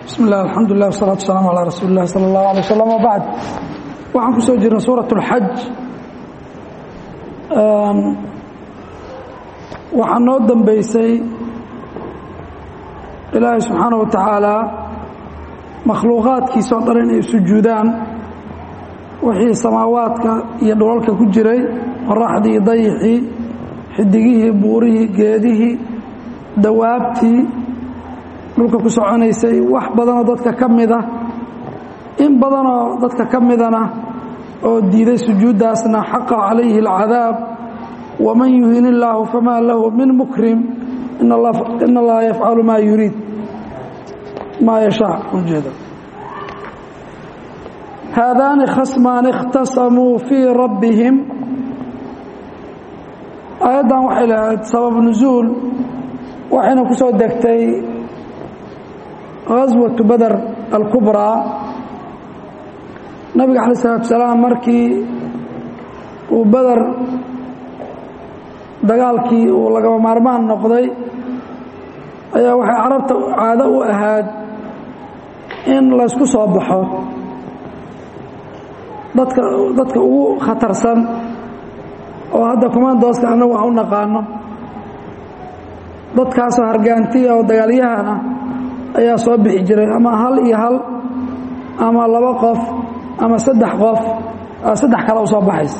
bismi illah alxamdulilah wasalatu wasalaamu calaa rasuuli illahi sala allahu alay wasalam wabacd waxaan ku soo jirnay suurat اlxaj waxaa noo dambeysay ilaahay subxaanaه wa tacaala makhluuqaadkiisa o dhan inay sujuudaan wixii samaawaadka iyo dholalka ku jiray qoraxdii iyo dayixii xidigihii buurihii geedihii dawaabtii dhulka ku soconaysay wax badanoo dadka ka mida in badanoo dadka ka midana oo diiday sujuuddaasna xaqa calayhi اlcadaab waman yuhin illaahu famaa lahu min mukrim in allaha yafcalu maa yuriid maa yashaa ujeeda haadaani khasmaani اkhtasamuu fii rabbihim aayaddan waxay lahayd sabab nusuul waxayna ku soo degtay gaswatu bader alkubraa nabiga calayi isalaatu salaam markii uu beder dagaalkii uu lagaba maarmaan noqday ayaa waxay carabta caado u ahaad in laysku soo baxo dadka dadka ugu khatarsan oo hadda kumaandooska annagu aan u naqaano dadkaasoo hargaantiya oo dagaalyahana ayaa soo bixi jiray ama hal iyo hal ama laba qof ama saddex qof saddex kale u soo baxaysa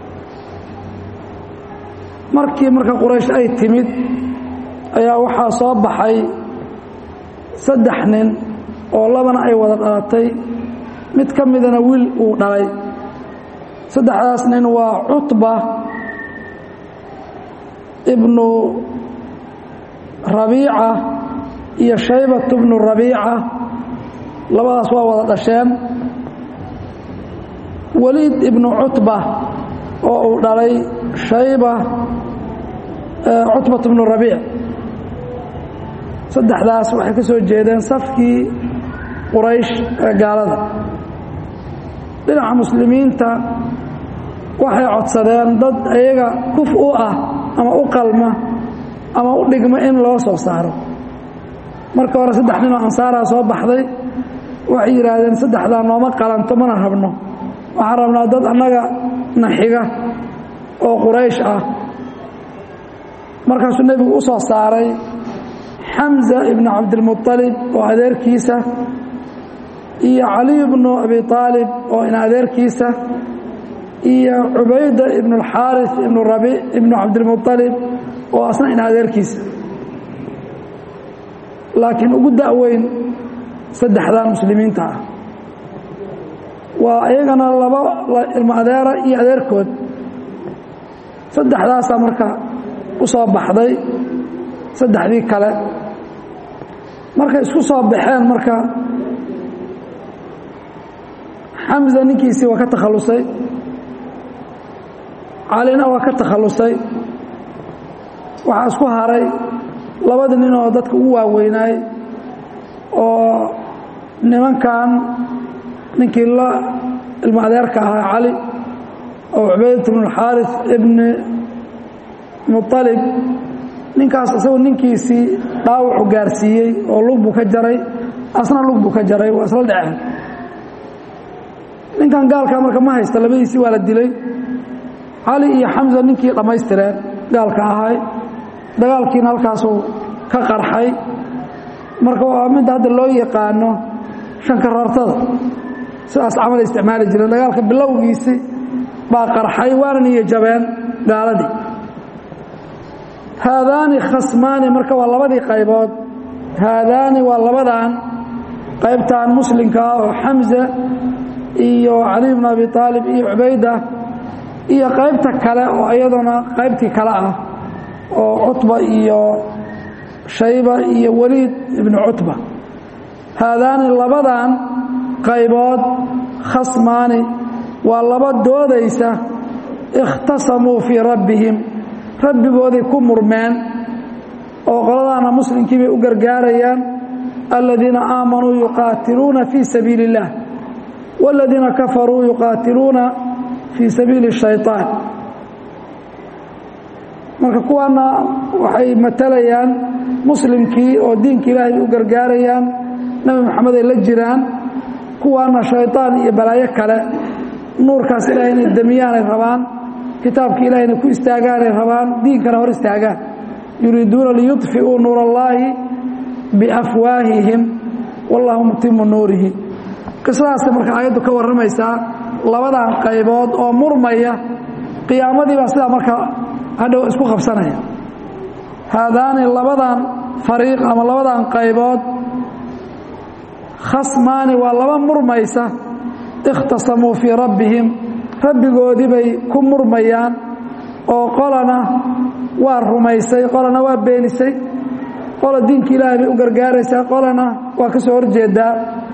markii marka quraysh ay timid ayaa waxaa soo baxay saddex nin oo labana ay wada dhalatay mid ka midana wiil uu dhalay saddexdaas nin waa cutba ibnu rabiica iyo shaybat bnu rabiica labadaas waa wada dhasheen waliid ibnu cutba oo uu dhalay shayba cutbat bnu rabiic saddexdaas waxay ka soo jeedeen safkii quraysh ee gaalada dhinaca muslimiinta waxay codsadeen dad iyaga kuf u ah ama u qalma ama u dhigma in loo soo saaro marka hore saddex ninoo ansaaraa soo baxday waxay yidhaahdeen saddexdaa nooma qalanto mana rabno waxaan rabnaa dad annaga na xiga oo quraysh ah markaasuu nebigu u soo saaray xamza ibnu cabdilmuطalib oo adeerkiisa iyo caliy bnu abi aalib oo in adeerkiisa iyo cubayda ibnu اlxaaris ibnu rabi ibnu cabdilmuطalib oo asna in adeerkiisa laakiin ugu da'weyn saddexdan muslimiinta ah waa iyagana laba ilmo adeera iyo adeerkood saddexdaasaa marka u soo baxday saddexdii kale markay isku soo baxeen marka xamza ninkiisii waa ka takhallusay calina waa ka takhallusay waxaa isku haray labadii nin oo dadka ugu waaweynaay oo nimankan ninkii la ilmo adeerka ahaa cali oo cubaydat bnu اlxaaris ibni muطalib ninkaas isagoo ninkiisii dhaawacu gaarsiiyey oo lug buu ka jaray asna lug buu ka jaray waa isla dhaceen ninkan gaalkaa marka ma haysta labadiisii waa la dilay cali iyo xamza ninkii dhammaystireen gaalka ahay dagaalkiina halkaasuu ka qarxay marka waa midda hadda loo yaqaano shankarartada sidaas camal isticmaali jireen dagaalka bilowgiisi baa qarxay waana niyo jabeen gaaladii haadaani khasmaani marka waa labadii qaybood haadaani waa labadan qaybtan muslimka ah oo xamza iyo cali bn abi aalib iyo cubayda iyo qaybta kale oo iyaduna qaybtii kale ah oo cutba iyo shayba iyo waliid ibnu cutba haadaani labadan qaybood khasmaani waa laba doodaysa ikhtasamuu fii rabbihim rabbigooday ku murmeen oo qoladaana muslimkii bay u gargaarayaan aladiina aamanuu yuqaatiluuna fii sabiili اllah wاladiina kafaruu yuqaatiluuna fii sabiili الshayطaan marka kuwaana waxay matalayaan muslimkii oo diinka ilaahay u gargaarayaan nebi moxamed ay la jiraan kuwaana shayطaan iyo balaayo kale nuurkaas ilahay inay damiyaanay rabaan kitaabka ilahay inay ku istaagaanay rabaan diinkana hor istaagaan yuriiduuna liyuطfi'uu nuur اllaahi biafwaahihim wallahu mutimu nuurihi qisadaasi marka aayaddu ka warramaysaa labadan qaybood oo murmaya qiyaamadii baa sidaa marka hadhow isku qabsanaya haadaani labadan fariiq ama labadan qaybood khasmaani waa laba murmaysa ikhtasamuu fii rabbihim rabbigoodii bay ku murmayaan oo qolana waa rumaysay qolana waa beenisay qola diinka ilaahay bay u gargaaraysaa qolana waa ka soo horjeedaa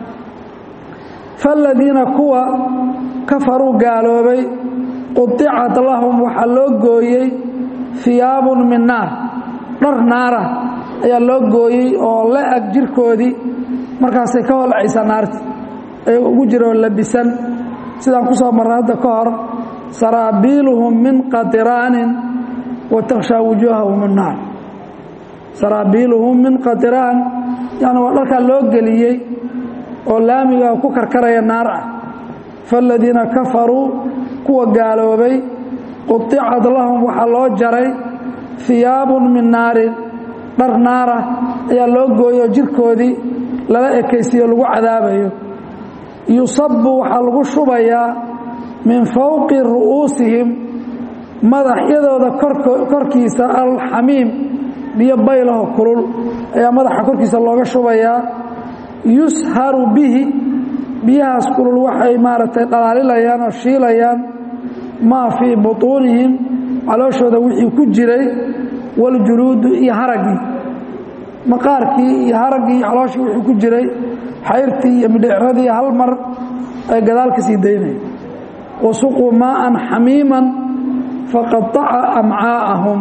faaladiina kuwa kafaruu gaaloobay qudicat lahum waxaa loo gooyey hiyaabun min naar dhar naara ayaa loo gooyey oo la ag jirkoodii markaasay ka holcaysaa naarti ayagoo ugu jiroo labisan sidaan ku soo marray hadda ka hor saraabiiluhum min qatiraanin wa takhshaa wujuuhahum annaar saraabiiluhum min qatiraan yani waa dharkaa loo geliyey oo laamiga ku karkaraya naar ah faaladiina kafaruu kuwa gaaloobay quicad lahum waxaa loo jaray hiyaabun min naarin dhar naara ayaa loo gooyoo jirkoodii lala ekaysiiyo lagu cadaabayo yusabu waxaa lagu shubayaa min fowqi ru'uusihim madaxyadooda korkiisa alxamiim biyo baylaho kulul ayaa madaxa korkiisa looga shubayaa yusharu bihi biyahaas kulul waxay maaragtay dhalaalilayaan oo shiilayaan maa fii butuunihim calooshooda wixii ku jiray waljuluudu iyo haraggii maqaarkii iyo haraggii iyo calooshii wixii ku jiray xayrtii iyo midhicradii hal mar ay gadaal ka sii daynaya wasuquu maa'an xamiiman faqataca amcaa'ahum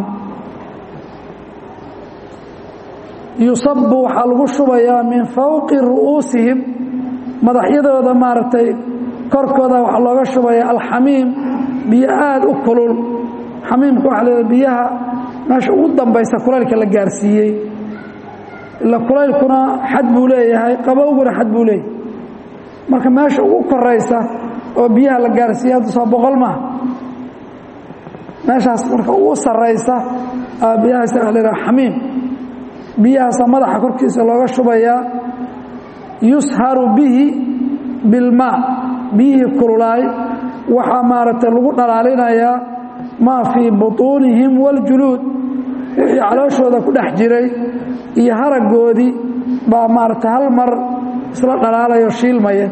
yusabu waxaa lagu shubayaa min fowqi ru'uusihim madaxyadooda maaragtay korkooda waxaa looga shubaya alxamiim biyo aada u kulul xamiimka waxaa leedahay biyaha meesha ugu dambaysa kulaylka la gaarsiiyey ila kulaylkuna xad buu leeyahay qabowguna xad buu leeyahay marka meesha ugu koraysa oo biyaha la gaarsiiyey hadda soo boqol maaha meeshaas marka ugu saraysa biyahaas waa leedahay xamiim biyahaasa madaxa korkiisa looga shubayaa yusharu bihi bilmaa biyihii kululaay waxaa maaragtay lagu dhalaalinayaa maa fii butuunihim waاljuluud wixii calooshooda ku dhex jiray iyo haraggoodii baa maaragtay hal mar isla dhalaalayo shiilmaya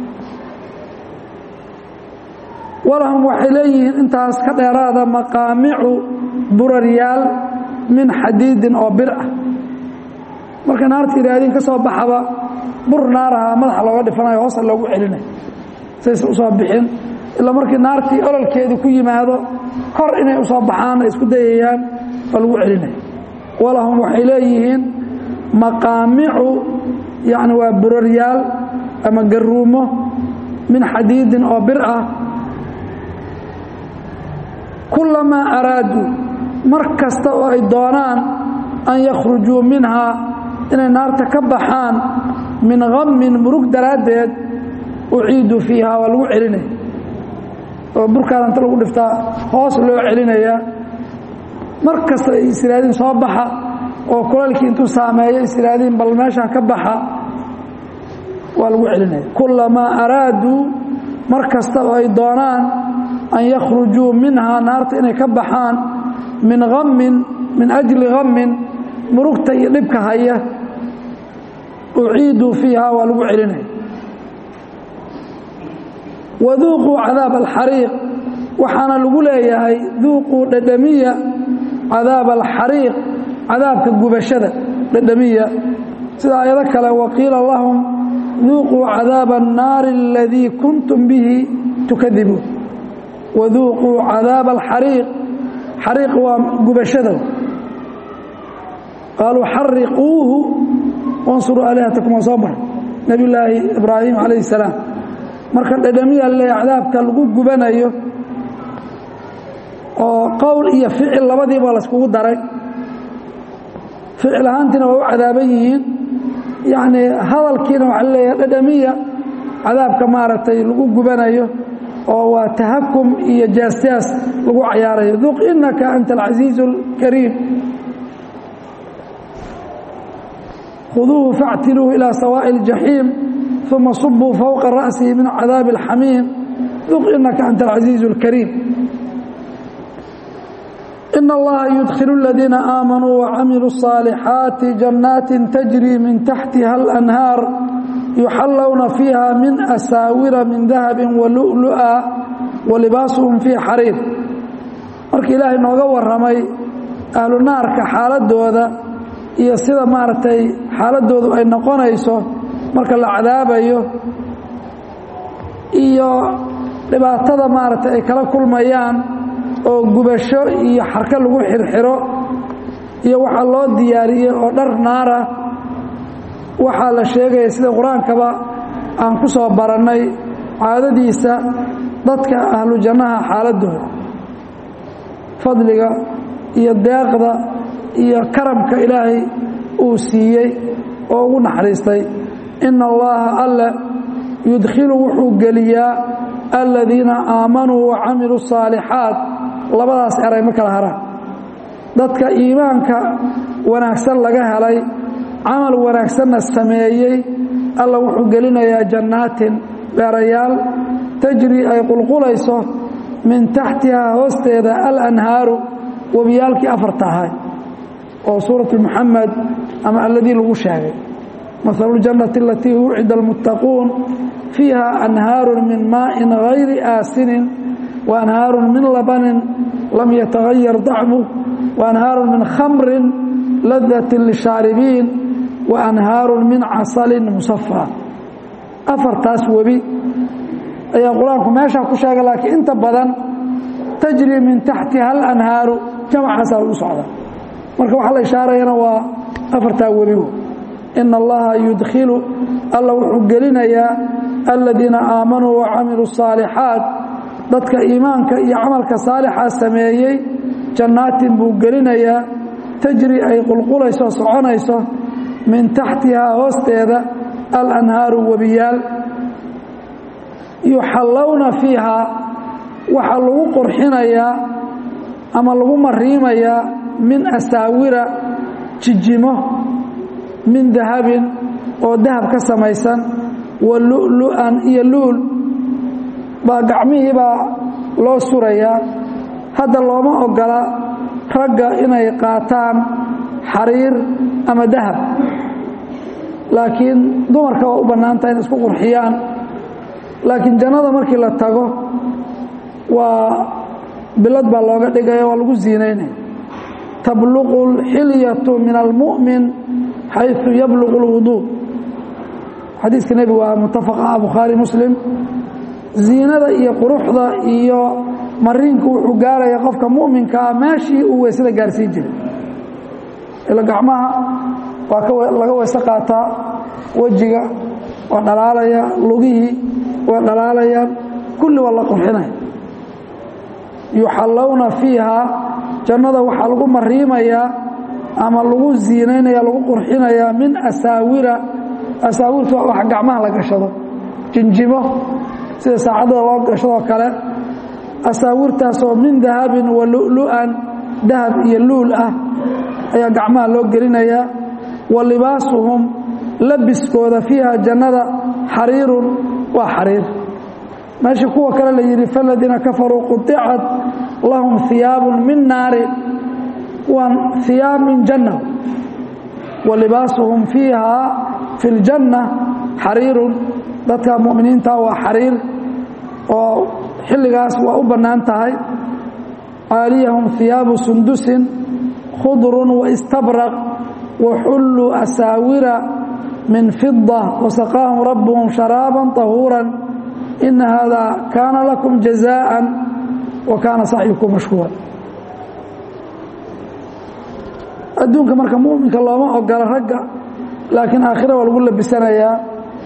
walahum waxay leeyihiin intaas ka dheeraada maqaamicu buraryaal min xadiidin oo bir ah marka naarta yidhaahdiin ka soo baxaba bur naaraha madaxa looga dhifanayo hoosa loogu celinayo saysan usoo bixin ilaa markii naartii ololkeedii ku yimaado kor inay usoo baxaan ay isku dayayaan oo lagu celinayo walahum waxay leeyihiin maqaamicu yani waa buraryaal ama garuumo min xadiidin oo bir ah kulamaa araaduu mar kasta oo ay doonaan an yakhrujuu minhaa inay naarta ka baxaan min hammin murug daraaddeed uciiduu fiiha waa lagu celinaya oo burkaan inta lagu dhiftaa hoos loo celinayaa mar kasta ay israadiin soo baxa oo kulaylkii intuu saameeyo israadiin bal meeshaa ka baxa waa lagu celinaya kulamaa araaduu mar kasta oo ay doonaan an yakhrujuu minhaa naarta inay ka baxaan min hammin min ajli hammin murugta iyo dhibka haya uciiduu fiiha waa lagu celinaya waduuquu cadaab alxariiq waxaana lagu leeyahay duuquu dhadhamiya cadaab alxariiq cadaabka gubashada dhadhamiya sida ayado kale waqiila lahum duuquu cadaaba annaari aladii kuntum bihi tukadibuun waduuquu cadaaba alxariiq xariiq waa gubashada qaaluu xariquuhu wansuruu aalihatakum waa soo maray nebiy llaahi ibraahim calayh salaam marka dhadhamiya le cadaabka lagu gubanayo oo qowl iyo ficil labadiiba layskugu daray ficil ahaantiina waa u cadaaban yihiin yacnii hadalkiina waxaa leeyahay dhadhamiya cadaabka maaragtay lagu gubanayo oo waa tahakum iyo jaasjaas lagu cayaarayo duq inaka anta alcasiizu اlkariim khuduuhu faاctiluuhu ilى sawaaءi اljaxiim uma subuu fowqa ra'sihi min cadaabi اlxamiim duq inaka anta alcasiizu اlkariim in allaha yudkhilu اladiina aamanuu wacamiluu الصaalixaati jannaati tajri min taxtiha اlanhaar yuxallowna fiiha min asaawira min dahabi walu'lu'a walibaasuhum fii xariir marka ilaahay nooga warramay ahlu naarka xaaladooda iyo sida maaragtay xaaladoodu ay noqonayso marka la cadaabayo iyo dhibaatada maaragtay ay kala kulmayaan oo gubasho iyo xarko lagu xirxiro iyo waxaa loo diyaariyey oo dhar naara waxaa la sheegaya sida qur-aankaba aan ku soo barannay caadadiisa dadka ahlu jannaha xaaladooda fadliga iyo deeqda iyo karamka ilaahay uu siiyey oo ugu naxariistay ina allaha alle yudkhilu wuxuu geliyaa aladiina aamanuu wa camiluu الصaalixaat labadaas eray ma kala haraan dadka iimaanka wanaagsan laga helay camal wanaagsanna sameeyey alla wuxuu gelinayaa jannaatin beerayaal tajri ay qulqulayso min taxtihaa hoosteeda alanhaaru webiyaalkii afarta ahay oo suuratu muxamed ama alladii lagu sheegay mahalu ljannati alatii wucida almuttaquun fiiha anhaaru min maa'in gayri aasinin wa anhaaru min labanin lam yatagayar dacmu wa anhaaru min khamrin ladatin lishaaribiin wa anhaaru min casalin musafaa afartaas webi ayaa qur-aanku meeshaa ku sheegay laakiin inta badan tajri min taxtiha alanhaaru jamcaasaa lagu socdaa marka waxaa la ishaarayana waa afartaa webigu ina allaha yudkhilu alla wuxuu gelinayaa aladiina aamanuu wa camiluu الصaalixaat dadka iimaanka iyo camalka saalixaa sameeyey jannaatin buu gelinayaa tajri ay qulqulayso soconayso min taxtihaa hoosteeda alanhaaru webiyaal yuxallowna fiihaa waxaa lagu qurxinayaa ama lagu mariimayaa min asaawira jijimo min dahabin oo dahab ka samaysan wa lu'lu'an iyo luul baa gacmihii baa loo surayaa hadda looma ogola ragga inay qaataan xariir ama dahab laakiin dumarka waa u bannaantaha inay isku qurxiyaan laakiin jannada markii la tago waa bilad baa looga dhigaya waa lagu ziinaynaya tabluqu اlxilyatu min almu'min xayثu yabluqu اlwuduu xadiiska nebigu waa mutafaqa bukhaari muslim ziinada iyo quruxda iyo mariinku wuxuu gaaraya qofka mu'minkaa meeshii uu weysada gaarsiin jiray ila gacmaha waa laga weyse qaataa wejiga waa dhalaalaya lugihii waa dhalaalayaan kulli waa la qurxinaya yuxallowna fiihaa jannada waxaa lagu mariimayaa ama lagu ziinaynaya lagu qurxinayaa min asaawira asaawirta wax gacmaha la gashado jinjimo sida saacadada loo gashadoo kale asaawirtaasoo min dahabin wa lu'lu'an dahab iyo luul ah ayaa gacmaha loo gelinayaa wa libaasuhum labiskooda fiiha jannada xariirun waa xariir meeshii kuwa kale la yidhi faladiina kafaruu quطicat lahum hiyaabun min naari waa hiyaab min janna wa libaasuhum fiiha fi اljanna xariirun dadka mu'miniinta waa xariir oo xilligaas waa u bannaan tahay caaliyahum hiyaabu sundusin khudrun waistabraq waxulluu asaawira min fida wasaqaahum rabbuhum sharaaban طahuuran ina hada kaana lakum jazaءa wa kaana sacyukum mashkuura adduunka marka muminka looma ogola ragga laakiin aakhira waa lagu labisanayaa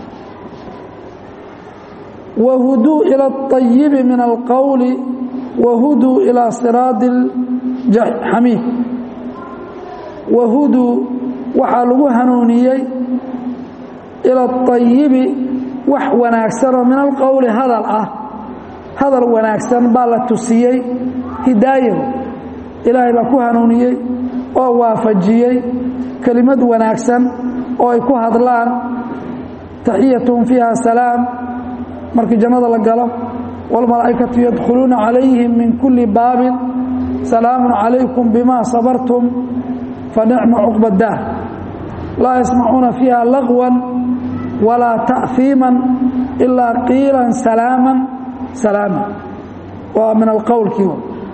wahuduu ilى الطayibi min alqowli wahuduu ilى siraadi xamiid wahuduu waxaa lagu hanuuniyey ila ayibi wax wanaagsanoo min alqowli hadal ah hadal wanaagsan baa la tusiyey hidaayo ilaahay baa ku hanuuniyey oo waafajiyey kelimad wanaagsan oo ay ku hadlaan taxiyatuhum fiiha salaam markii jannada la galo wاlmalaa'ikatu yadkhuluuna calayhim min kuli baabin salaamu calaykum bima sabartum fanicma cuqba daar laa yasmacuuna fiiha lagwan walaa ta'fiiman ilaa qiilan salaaman salaama waa min alqowlkii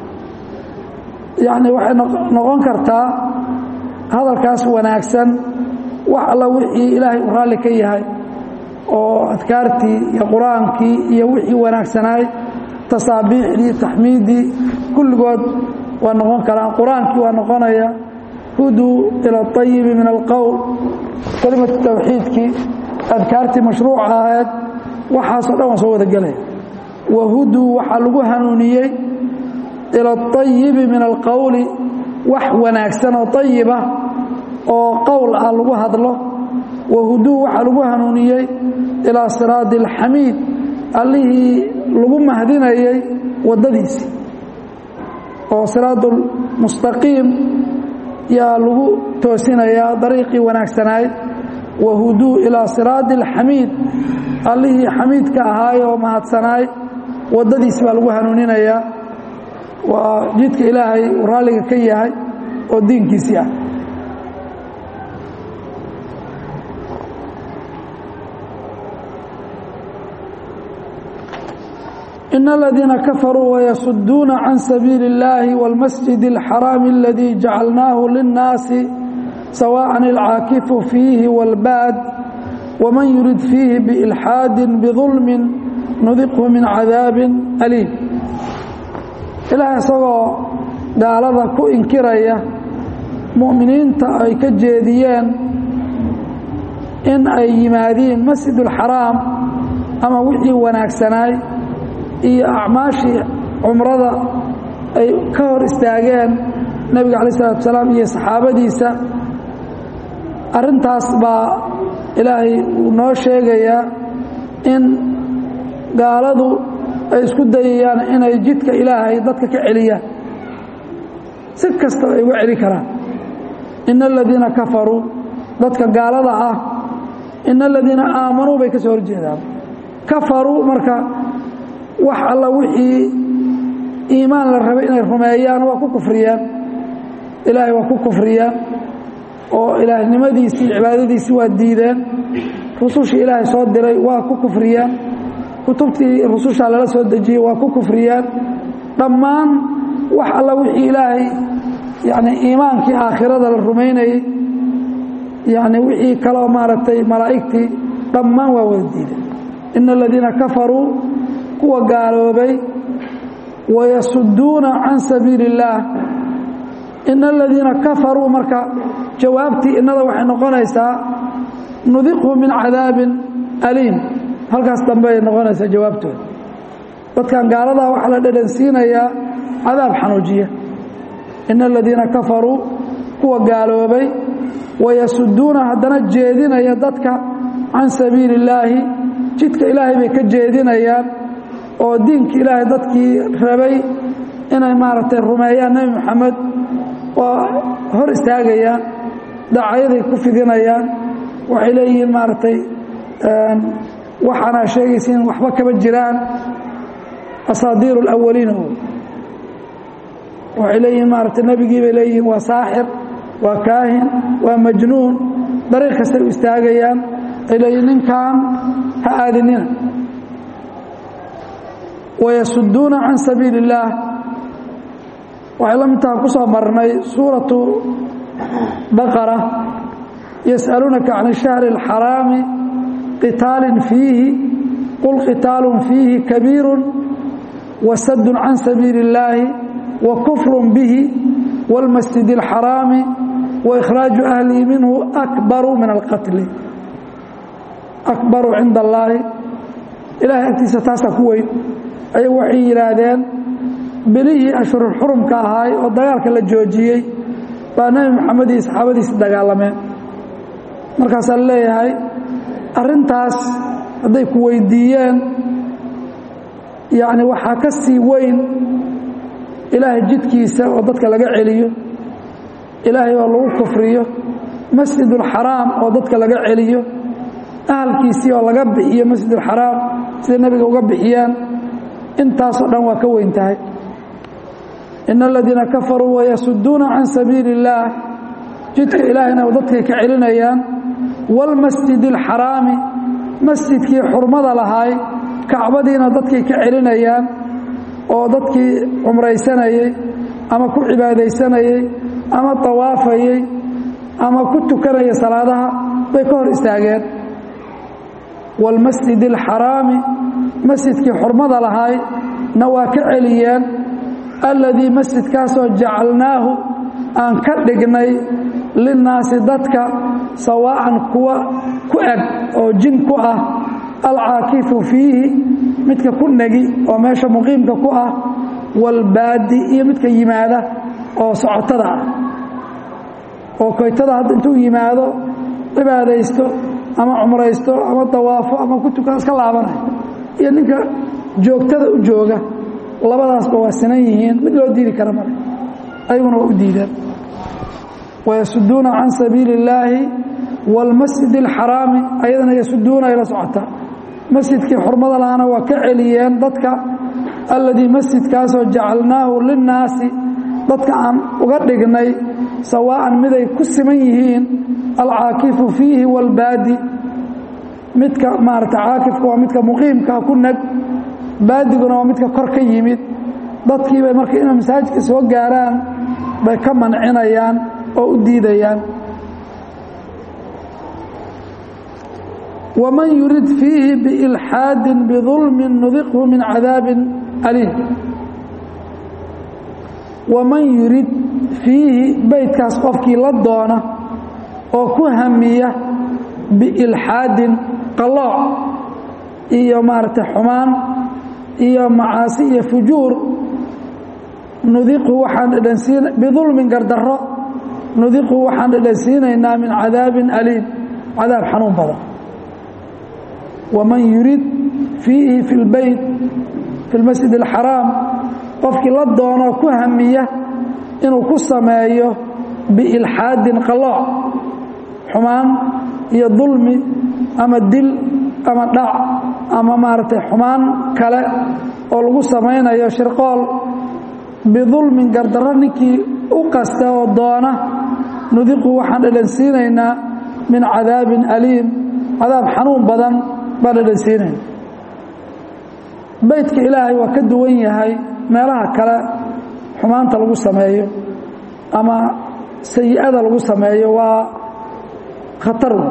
yacni waxay noqon kartaa hadalkaas wanaagsan wax alla wixii ilaahay u raalli ka yahay oo adkaartii iyo qur-aankii iyo wixii wanaagsanaay tasaabiixdii taxmiiddii kulligood waa noqon karaan qur-aankii waa noqonaya huduu ila ayibi min alqowl kelimatu tawxiidkii adkaartii mashruuca ahayd waxaasoo dhan waa soo wada gelaya wahuduu waxaa lagu hanuuniyey ila ayibi min alqowli wax wanaagsan oo ayiba oo qowl ah lagu hadlo wahuduu waxaa lagu hanuuniyey ilaa siraadi alxamiid allihii lagu mahdinayey waddadiisii oo siraadu mustaqiim yaa lagu toosinayaa dariiqii wanaagsanaay wahuduu ilaa siraadi alxamiid allihii xamiidka ahaay oo mahadsanaay waddadiisi baa lagu hanuuninayaa waa jidka ilaahay uu raalliga ka yahay oo diinkiisii ah إن الذين كفروا ويصدون عن سبيل الله والمسجد الحرام الذي جعلناه للناس سواء العاكف فيه والباد ومن يرد فيه بإلحاد بظلم نذقه من عذاب أليم إلهي سوى قال كو إنكرية مؤمنين أي كجيديين إن أي يمادين مسجد الحرام أما وحي وناكسناي iyo acmaashii cumrada ay ka hor istaageen nebiga calayi salatu wasalaam iyo saxaabadiisa arrintaas baa ilaahay uu noo sheegayaa in gaaladu ay isku dayayaan inay jidka ilaahay dadka ka celiyaan si kastaba ay uga celi karaan ina aladiina kafaruu dadka gaalada ah ina aladiina aamanuu bay ka soo horjeedaan kafaruu marka wax alla wixii iimaan la rabay inay rumeeyaan waa ku kufriyaan ilaahay waa ku kufriyaan oo ilaahnimadiisii cibaadadiisii waa diideen rusushii ilaahay soo diray waa ku kufriyaan kutubtii rususha lala soo dejiyey waa ku kufriyaan dhammaan wax alla wixii ilaahay yani iimaankii aakhirada la rumaynayey yani wixii kaloo maaragtay malaa'igtii dhammaan waa wada diideen ina aladiina kafaruu kuwa gaaloobay wayasuduuna can sabiili اllaah ina aladiina kafaruu marka jawaabtii innada waxay noqonaysaa nudiqhu min cadaabin aliim halkaas dambe ay noqonaysaa jawaabtooda dadkan gaaladaa waxaa la dhadhansiinayaa cadaab xanuujiya ina aladiina kafaruu kuwa gaaloobay wayasuduuna haddana jeedinaya dadka can sabiili اllaahi jidka ilaahay bay ka jeedinayaan oo diinka ilaahay dadkii rabay inay maaragtay rumeeyaan nebi moxamed waa hor istaagayaan dacayaday ku fidinayaan waxay leeyihiin maaragtay waxaana sheegaysiin waxba kama jiraan asaadiir اlawaliina waxay leeyihiin maaragtay nebigii bay leeyihiin waa saaxir waa kaahin waa majnuun dariiq kastay u istaagayaan ay leeyihin ninkan ha aadinina wayasuduuna can sabiili اllaah waxay la mid taha ku soo marnay suuratu baqara yas'aluunaka can الshahri اlxaraami qitaalin fiihi qul qitaalun fiihi kabiiru wasadu can sabiili اllaahi wa kufru bihi wاlmasjid اlxaraami waإkhraaju ahlihi minhu akbaru min alqatli akbaru cinda allaahi ilahay agtiisa taasaa ku weyn ayagu waxay yidhaahdeen bilihii ashhurulxurumka ahaay oo dagaalka la joojiyey baa nebi moxamed iyo saxaabadiisi dagaalameen markaasaa leeyahay arrintaas hadday ku weydiiyeen yacni waxaa ka sii weyn ilaahay jidkiisa oo dadka laga celiyo ilaahay oo lagu kufriyo masjidulxaraam oo dadka laga celiyo ahalkiisii oo laga bixiyo masjidulxaraam siday nebiga uga bixiyaan intaasoo dhan waa ka weyn tahay ina aladiina kafaruu wayasuduuna can sabiili اllaah jidka ilaahayna dadkay ka celinayaan wاlmasjidi اlxaraami masjidkii xurmada lahaay kacbadiina dadkay ka celinayaan oo dadkii cumraysanayey ama ku cibaadaysanayey ama tawaafayey ama ku tukanaya salaadaha bay ka hor istaageen wاlmasjidi اlxaraami masjidkii xurmada lahaay na waa ka celiyeen alladii masjidkaasoo jacalnaahu aan ka dhignay linnaasi dadka sawaa'an kuwa ku eg oo jin ku ah alcaakifu fiihi midka ku negi oo meesha muqiimka ku ah walbaadi iyo midka yimaada oo socotada ah oo koytada hadda intuu yimaado cibaadaysto ama cumraysto ama dawaafo ama ku tukan iska laabanayo iyo ninka joogtada u jooga labadaasba waa sinan yihiin mid loo diidi kara male ayaguna waa u diideen wayasuduuna can sabiili اllaahi wاlmasjid اlxaraami ayadana yasuduuna ay la socotaa masjidkii xurmada lahana waa ka celiyeen dadka alladii masjidkaasoo jacalnaahu linnaasi dadka aan uga dhignay sawaa'an miday ku siman yihiin alcaakifu fiihi wاlbaadi midka maarata caakifka waa midka muqiimka ku neg baadiguna waa midka kor ka yimid dadkiibay marka inay masaajidka soo gaaraan bay ka mancinayaan oo u diidayaan waman yurid fiihi biilxaadin bidulmin nudiqhu min cadaabin aliim waman yurid fiihi beydkaas qofkii la doona oo ku hamiya biilxaadin qalooc iyo maaragtay xumaan iyo macaasi iyo fujuur nudiqhu waxaan dhedhansiin bidulmin gardarro nudiqhu waxaan dhedhansiinaynaa min cadaabin aliim cadaab xanuun badan waman yurid fiihi fi lbeyt fi lmasjid alxaraam qofkii la doonoo ku hamiya inuu ku sameeyo biilxaadin qalooc xumaan iyo dulmi ama dil ama dhac ama maaragtay xumaan kale oo lagu samaynayo shirqool bidulmin gardarro ninkii u qasta oo doona nudiqu waxaan dhedhansiinaynaa min cadaabin aliim cadaab xanuun badan baan dhedhansiinayna beydka ilaahay waa ka duwan yahay meelaha kale xumaanta lagu sameeyo ama sayi-ada lagu sameeyo waa khatar wey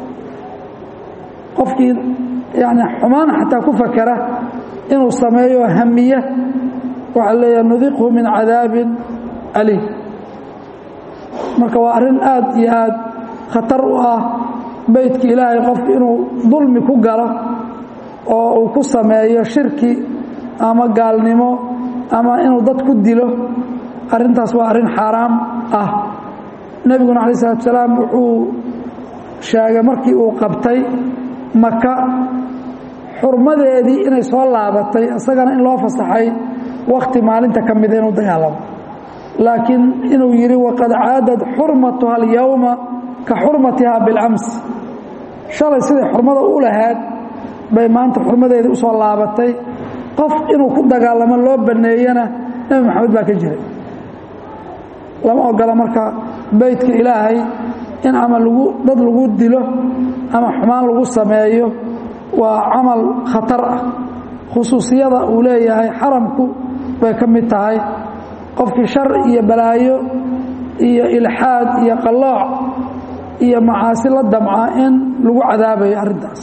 qofkii yani xumaan xataa ku fakera inuu sameeyo hamiya waxaa leeyaha nudiqhu min cadaabin aliim marka waa arrin aad iyo aad khatar u ah beydka ilaahay qofku inuu dulmi ku galo oo uu ku sameeyo shirki ama gaalnimo ama inuu dad ku dilo arrintaas waa arrin xaaraam ah nebiguna alay salatu salaam wuxuu sheegay markii uu qabtay maka xurmadeedii inay soo laabatay isagana in loo fasaxay wakti maalinta ka mida inuu dagaalamo laakiin inuu yidhi waqad caadad xurmatuha alyowma ka xurmatiha bilcams shalay siday xurmada u lahayd bay maanta xurmadeedii usoo laabatay qof inuu ku dagaalamo loo baneeyana nebi maxamed baa ka jiray lama ogola marka beydka ilaahay in ama lagu dad lagu dilo ama xumaan lagu sameeyo waa camal khatar ah khusuusiyada uu leeyahay xaramku bay ka mid tahay qofkii shar iyo balaayo iyo ilxaad iyo qalooc iyo macaasi la damca in lagu cadaabayo arrintaas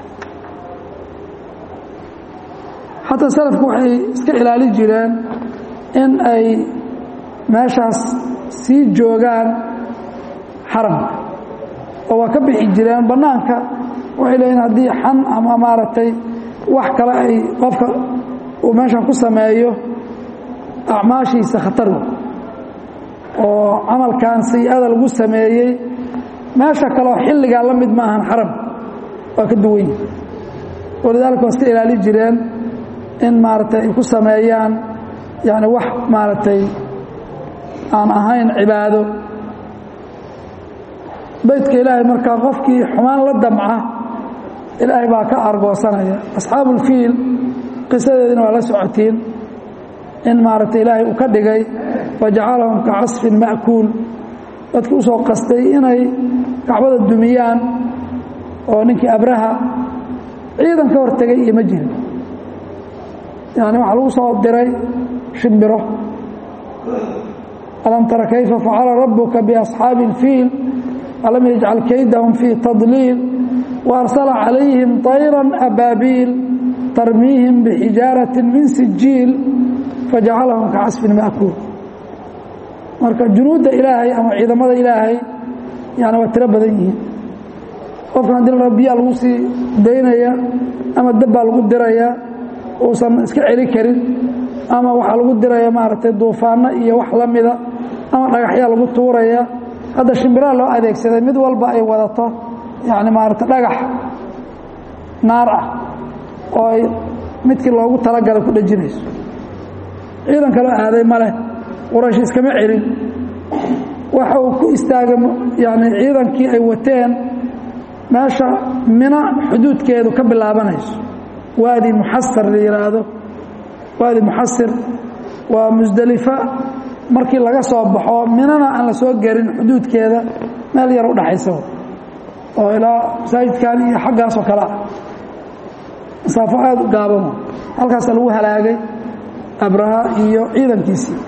xataa salafku waxay iska ilaali jireen in ay meeshaas sii joogaan xaramka oo waa ka bixi jireen bannaanka waxay leeyiin haddii xan ama maaragtay wax kale ay qofka uu meeshan ku sameeyo acmaashiisa khatar wey oo camalkan sayi-ada lagu sameeyey meesha kaleoo xilligaa la mid ma ahan xaramka waa ka duwan yihi walidaalika waa iska ilaali jireen in maaragtay ay ku sameeyaan yani wax maaragtay aan ahayn cibaado beydka ilaahay markaa qofkii xumaan la damca ilaahay baa ka argoosanaya asxaabulfiil qisadeedina waa la socotiin in maaragtay ilaahay uu ka dhigay fajacalahum ka casfin ma'kuul dadkii usoo qastay inay kacbada dumiyaan oo ninkii abraha ciidan ka hortegay iyo ma jirin yani waxaa lagu soo diray shimbiro alam tara kayfa facala rabuka biasxaabi اlfiil alam yajcal kaydahum fii tadliil waarsala calayhim طayra abaabiil tarmiihim bxijaaraةi min sijiil fajacalahum ka casfin ma'kuul marka junuudda ilaahay ama ciidamada ilaahay yani waa tiro badan yihiin qofka haddii la biyaa lagu sii daynaya ama dabbaa lagu diraya uusan iska celi karin ama waxaa lagu diraya maaragtay duufaano iyo wax la mida ama dhagaxyaa lagu tuuraya hadda shimbiraha loo adeegsaday mid walba ay wadato yani maaragtay dhagax naar ah oo ay midkii loogu talagalay ku dhejinayso ciidan kaloo aaday ma leh quraysh iskama celin waxa uu ku istaagay yani ciidankii ay wateen meesha mina xuduudkeedu ka bilaabanayso waadi muxasir la yidhaahdo waadi muxasir waa musdelifa markii laga soo baxo minana aan la soo gerin xuduudkeeda meel yar u dhaxaysa oo ilaa masaajidkan iyo xaggaasoo kale ah masaafo aada u gaabano halkaasa lagu halaagay abraha iyo ciidankiisii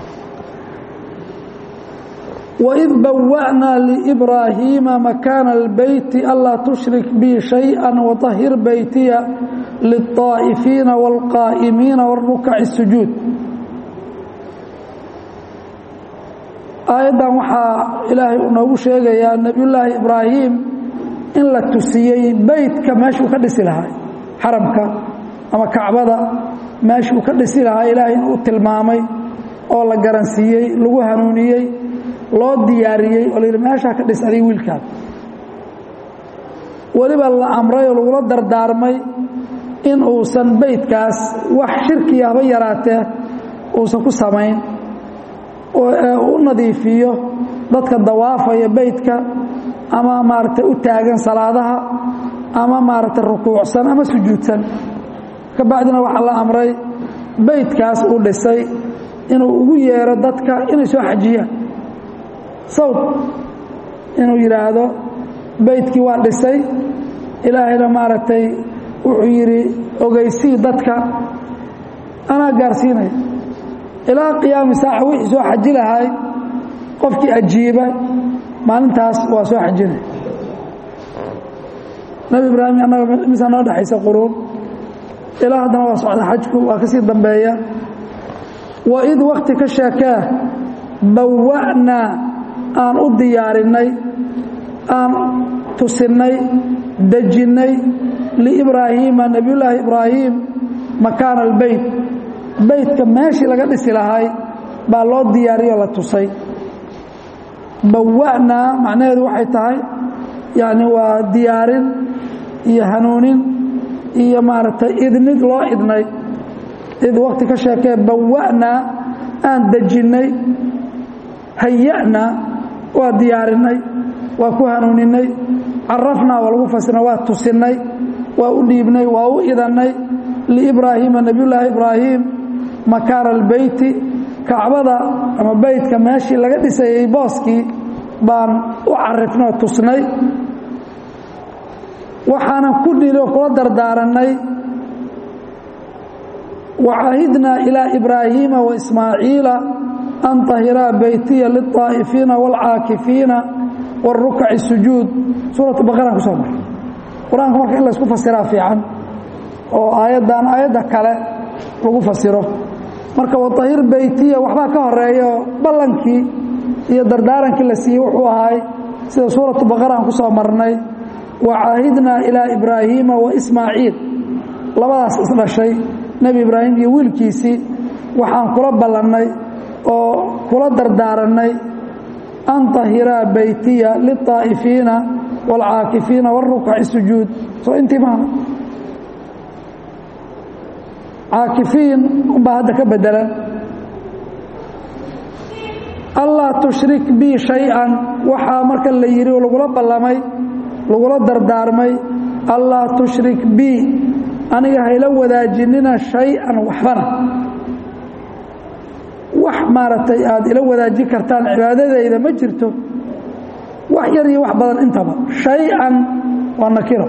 وإذ بوأنا لإبراهيم مكان البيت ألا تشرك بي شيئا وطهر بيتي للطائفين والقائمين والركع السجود آيادا waxaa ilaahay uu noogu sheegayaa nebiyullaahi ibraahim in la tusiyey beytka meeshuu ka dhisi lahaa xaramka ama kacbada meeshuu ka dhisi lahaa ilaahay inuu tilmaamay oo la garansiiyey lagu hanuuniyey loo diyaariyey oo la yidhi meeshaa ka dhis adiga wiilkaada weliba la amray oo lagula dardaarmay in uusan beydkaas wax shirkiya haba yaraatee uusan ku samayn ee u nadiifiyo dadka dawaafaya beydka ama maaragtay u taagan salaadaha ama maaragtay rukuucsan ama sujuudsan ka bacdina waxaa la amray beydkaas uu dhisay inuu ugu yeero dadka inay soo xajiyaan sawd inuu yidhaahdo beydkii waa dhisay ilaahayna maaragtay wuxuu yidhi ogeysii dadka anaa gaarsiinaya ilaa qiyaami saaca wixii soo xaji lahay qofkii ajiiba maalintaas waa soo xajinaya nebi ibraahim annaga misa noo dhexaysa quruun ilaa haddana waa socda xajku waa ka sii dambeeya wa id wakti ka sheekee bawa'naa aan u diyaarinay aan tusinnay dejinnay liibraahiima nebiyullaahi ibraahim makaana albeyt beytka meeshii laga dhisi lahay baa loo diyaariyoo la tusay bawa'naa macnaheedu waxay tahay yacni waa diyaarin iyo hanuunin iyo maaragtay idnid loo idnay id wakti ka sheekee bawa'naa aan dejinnay haya'naa waa diyaarinay waa ku hanuuninay carafnaa waa lagu fasirnay waa tusinnay waa u dhiibnay waa u idannay liibraahiima nebiyullaahi ibraahim makaana albeyti kacbada ama beytka meeshii laga dhisayey booskii baan u carifnay oo tusnay waxaanan ku dhili oo kula dardaarannay wacaahidnaa ilaa ibraahiima waismaaciila an tahiraa beytiya liلطaa'ifiina wاlcaakifiina wاrukaci sujuud suuratu baqaraan ku soo maray qur-aanka marka in laysku fasiraa fiican oo aayaddan aayadda kale lagu fasiro marka waطahir beytiya waxbaa ka horeeya oo ballankii iyo dardaarankii la siiyey wuxuu ahay sida suuratu baqaraan ku soo marnay wacaahidnaa ilaa ibraahiima waismaaciil labadaas isdhashay nebi ibraahim iyo wiilkiisii waxaan kula ballannay oo kula dardaarannay an tahiraa beytiya liلطaa'ifiina wاlcaakifiina wاrukaci sujuud soo intii maana caakifiin unbaa hadda ka bedelan allaa tushrik bi shay-an waxaa marka la yidhi oo lagula ballamay lagula dardaarmay allaa tushrik bi aniga hayla wadaajinina shay-an waxbana wax maaragtay aada ila wadaajin kartaan cibaadadayda ma jirto wax yar iyo wax badan intaba shay-an waa nakiro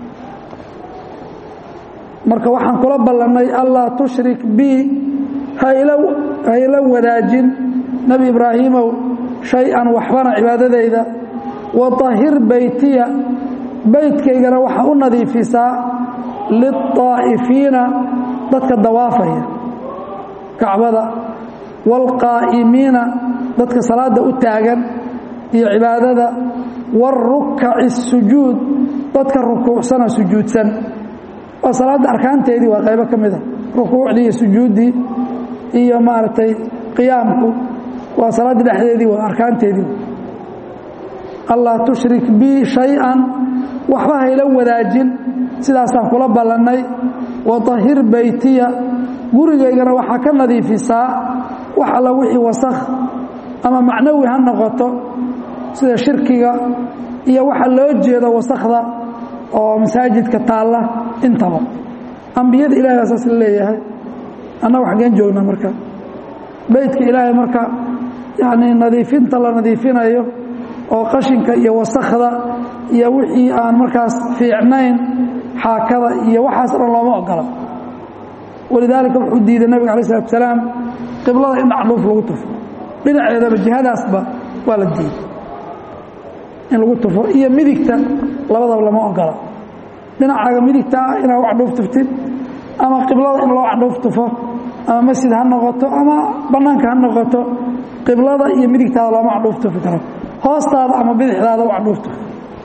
marka waxaan kula ballannay allaa tushrik bi hayla wadaajin nebi ibraahiimow shay-an waxbana cibaadadayda watahir beytiya beytkaygana waxaa u nadiifisaa lilطaa'ifiina dadka dawaafaya kacbada wاlqaa'imiina dadka salaada u taagan iyo cibaadada wاrukaci الsujuud dadka rukuucsana sujuudsan waa salaadda arkaanteedii waa qaybo ka mida rukuucdii iyo sujuuddii iyo maaragtay qiyaamku waa salaaddii dhexdeedii waa arkaanteedii allaa tushrik bi shay-an waxba hayla wadaajin sidaasaan kula ballannay watahir beytiya gurigaygana waxaa ka nadiifisaa wax alla wixii wasakh ama macnawi ha noqoto sida shirkiga iyo waxa loo jeedo wasakhda oo masaajidka taalla intaba ambiyada ilahay baa saas la leeyahay annagu xaggeen joognaa marka beytka ilaahay marka yacnii nadiifinta la nadiifinayo oo qashinka iyo wasakhda iyo wixii aan markaas fiicnayn xaakada iyo waxaas dhan looma ogola walidaalika wuxuu diiday nabiga alay slatu salaam qiblada in dhacdhuuf lagu tufo dhinaceedaba jihadaasba waa la diiday in lagu tufo iyo midigta labadaba lama ogola dhinacaaga midigta ah inaad candhuuf tuftid ama qiblada in loo candhuuf tufo ama masjid ha noqoto ama bannaanka ha noqoto qiblada iyo midigtaada looma candhuuf tufi karo hoostaada ama bidixdaada u candhuuf tufo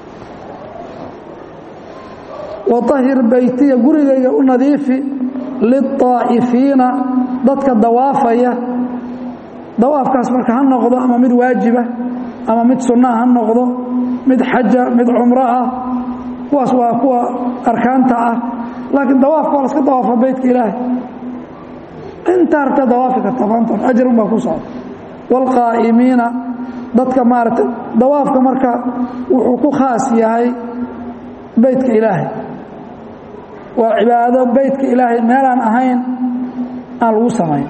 waahir beytiya gurigayga u nadiifi liلطaa'ifiina dadka dawaafaya dawaafkaas marka ha noqdo ama mid waajiba ama mid sunnaha ha noqdo mid xaja mid cumro ah kuwaas waa kuwa arkaanta ah laakiin dawaafka waa laska dawaafa beytka ilaahay inta harta dawaafi karta maantoon ajarun baa ku socda wاlqaa'imiina dadka maaragtay dawaafka marka wuxuu ku khaas yahay beytka ilaahay waa cibaado beytka ilaahay meelaan ahayn aan lagu samayn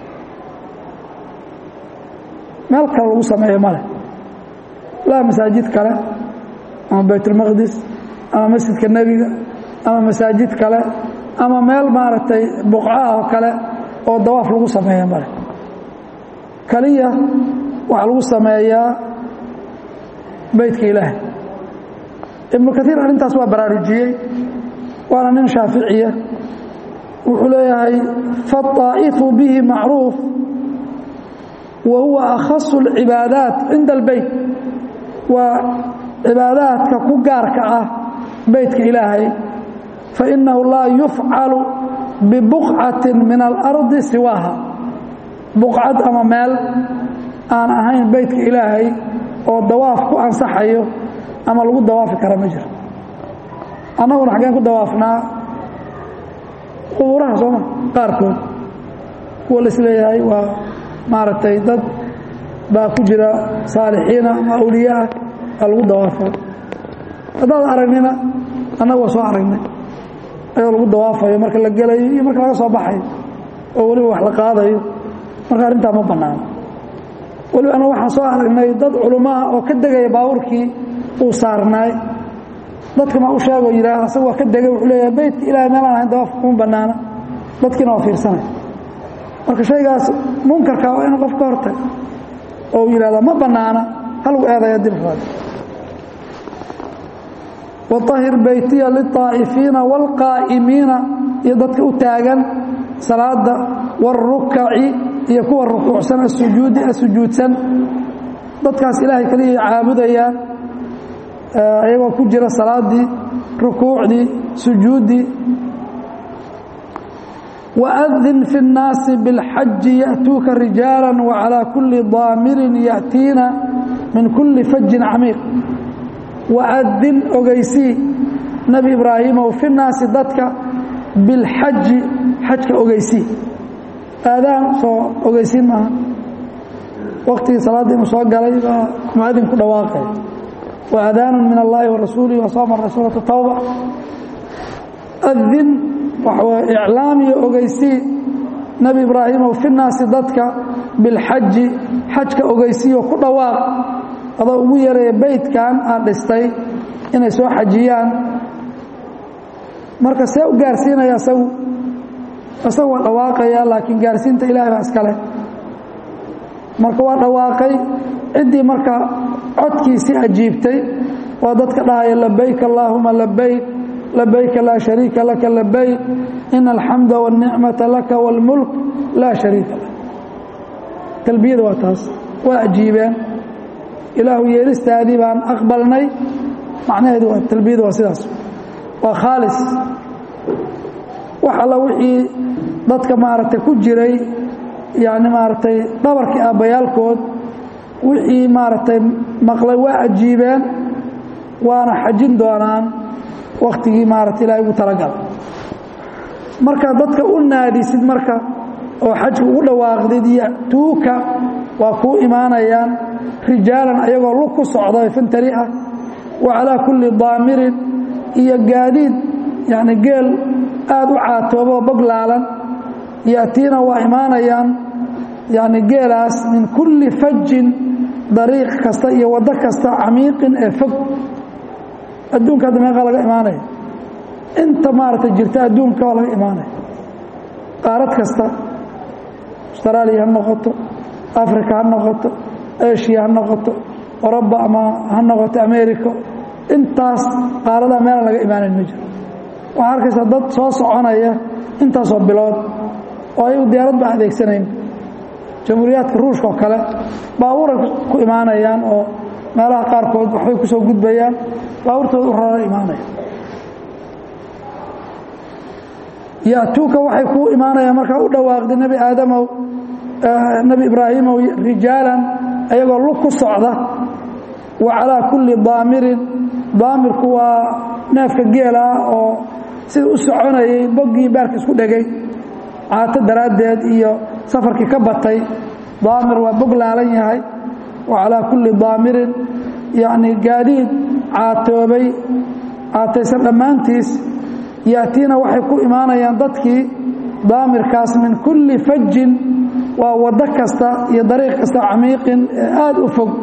meel kale lagu sameeyo male laa masaajid kale ama baytulmaqdis ama masjidka nebiga ama masaajid kale ama meel maaragtay buqcaah oo kale oo dawaaf lagu sameeyo male keliya waxaa lagu sameeyaa beytka ilaahay ibnu kaiir arrintaas waa baraarujiyey waana nin shaaficiya wuxuu leeyahay faالطaa'ifu bihi macruuf wa huwa akhaصu اlcibaadaat cinda اlbeyt waa cibaadaadka ku gaarka ah beytka ilaahay fainahu laa yufcalu bibuqcati min alardi siwaaha buqcad ama meel aan ahayn beytka ilaahay oo dawaaf ku ansaxayo ama lagu dawaafi kara ma jiro annaguna xaggeen ku dawaafnaa qubuuraha sooma qaarkood kuwa la isleeyahay waa maaragtay dad baa ku jira saalixiina ama awliye ah aa lagu dawaafo haddaad aragnina annaga waa soo aragnay ayoo lagu dawaafayo marka la gelayo iyo marka laga soo baxayo oo weliba wax la qaadayo marka arrintaa ma bannaano weliba annaga waxaan soo aragnay dad culummaah oo ka degaya baabuurkii uu saarnaay dadka ma u sheegoo yidhaah asaga waa ka degay wuxuu leeyahay beytka ilahay meelaan ahayn dawaafka kuma bannaana dadkiina waa fiirsanay marka shaygaas munkarka waa inu qof ka hortag oo uu yidhahdaa ma bannaana halagu eedaya dilkooda waahir beytiya liلطaa'ifiina wاlqaa'imiina iyo dadka u taagan salaada wاrukaci iyo kuwa rukuucsan asujuudi asujuudsan dadkaas ilaahay kaliya caabudayaan ayagoo ku jira salaadii rukuucdii sujuuddii waadin fi الnaasi biاlxaji ya'tuuka rijaala wacalىa kuli daamirin ya'tiina min kuli fajin camiiq waadin ogeysii nebi ibraahimow fi naasi dadka bilxaji xajka ogeysii aadaan soo ogeysiin maaha waktigii salaadda inuu soo galay baa muadin ku dhawaaqay wa aadaanu min allaahi wa rasuulihi wa soomara suuratu tawba adin waxaw iclaam iyo ogeysii nebi ibraahimow fi naasi dadka bilxaji xajka ogeysiiyo ku dhawaaq adoo ugu yareeya beydkan aad dhistay inay soo xajiyaan marka see u gaarsiinaya isagu isagu waa dhawaaqaya laakiin gaarsiinta ilahay baa iskale marka waa dhawaaqay ciddii marka codkiisii ajiibtay waa dadka dhahaya labayk allaahuma labayk labayka laa shariika laka labayk ina alxamda wاlnicmata laka wاlmulk laa shariika lak talbiyada waa taas waa ajiibeen ilaahu yeelistaadii baan aqbalnay macnaheedu waa talbiyada waa sidaas waa khaalis wax alla wixii dadka maaragtay ku jiray yani maaragtay dhabarkii aabbayaalkood wixii maaragtay maqlay waa ajiibeen waana xajin doonaan waktigii maarata ilahay ugu talagalay marka dadka u naadisid marka oo xajka ugu dhawaaqdid yatuuka waa kuu imaanayaan rijaalan ayagoo lug ku socda fantari ah wa calaa kulli daamirin iyo gaadiid yani geel aada u caatooboo boglaalan yaatiina waa imaanayaan yani geelaas min kulli fajin dariiq kasta iyo waddo kasta camiiqin ee fog adduunka hadda meeqaa laga imaanaya inta maaragtay jirta adduunka waa laga imaanaya qaarad kasta austraaliya ha noqoto africa ha noqoto asia ha noqoto oroba ama ha noqoto america intaas qaaradaa meelaan laga imaanayn ma jiro waxaa arkaysaa dad soo soconaya intaasoo bilood oo ayagu diyaarad ba adeegsanayn jamhuuriyaadka ruushka oo kale baabuuray ku imaanayaan oo meelaha qaarkood waxbay ku soo gudbayaan baabuurtooda u rara imaanaya yatuuka waxay kuu imaanayaan markaa u dhawaaqday nebi aadamow nebi ibraahimow rijaalan ayagoo lug ku socda wa calaa kulli daamirin daamirku waa neefka geela ah oo sida u soconayay boggii baarka isku dhegay caato daraaddeed iyo safarkii ka batay daamir waa bog laalan yahay wa calaa kulli daamirin yacni gaadiid caatoobay caataysan dhammaantiis yaatiina waxay ku imaanayaan dadkii daamirkaas min kulli fajin waa waddo kasta iyo dariiq kasta camiiqin ee aada u fog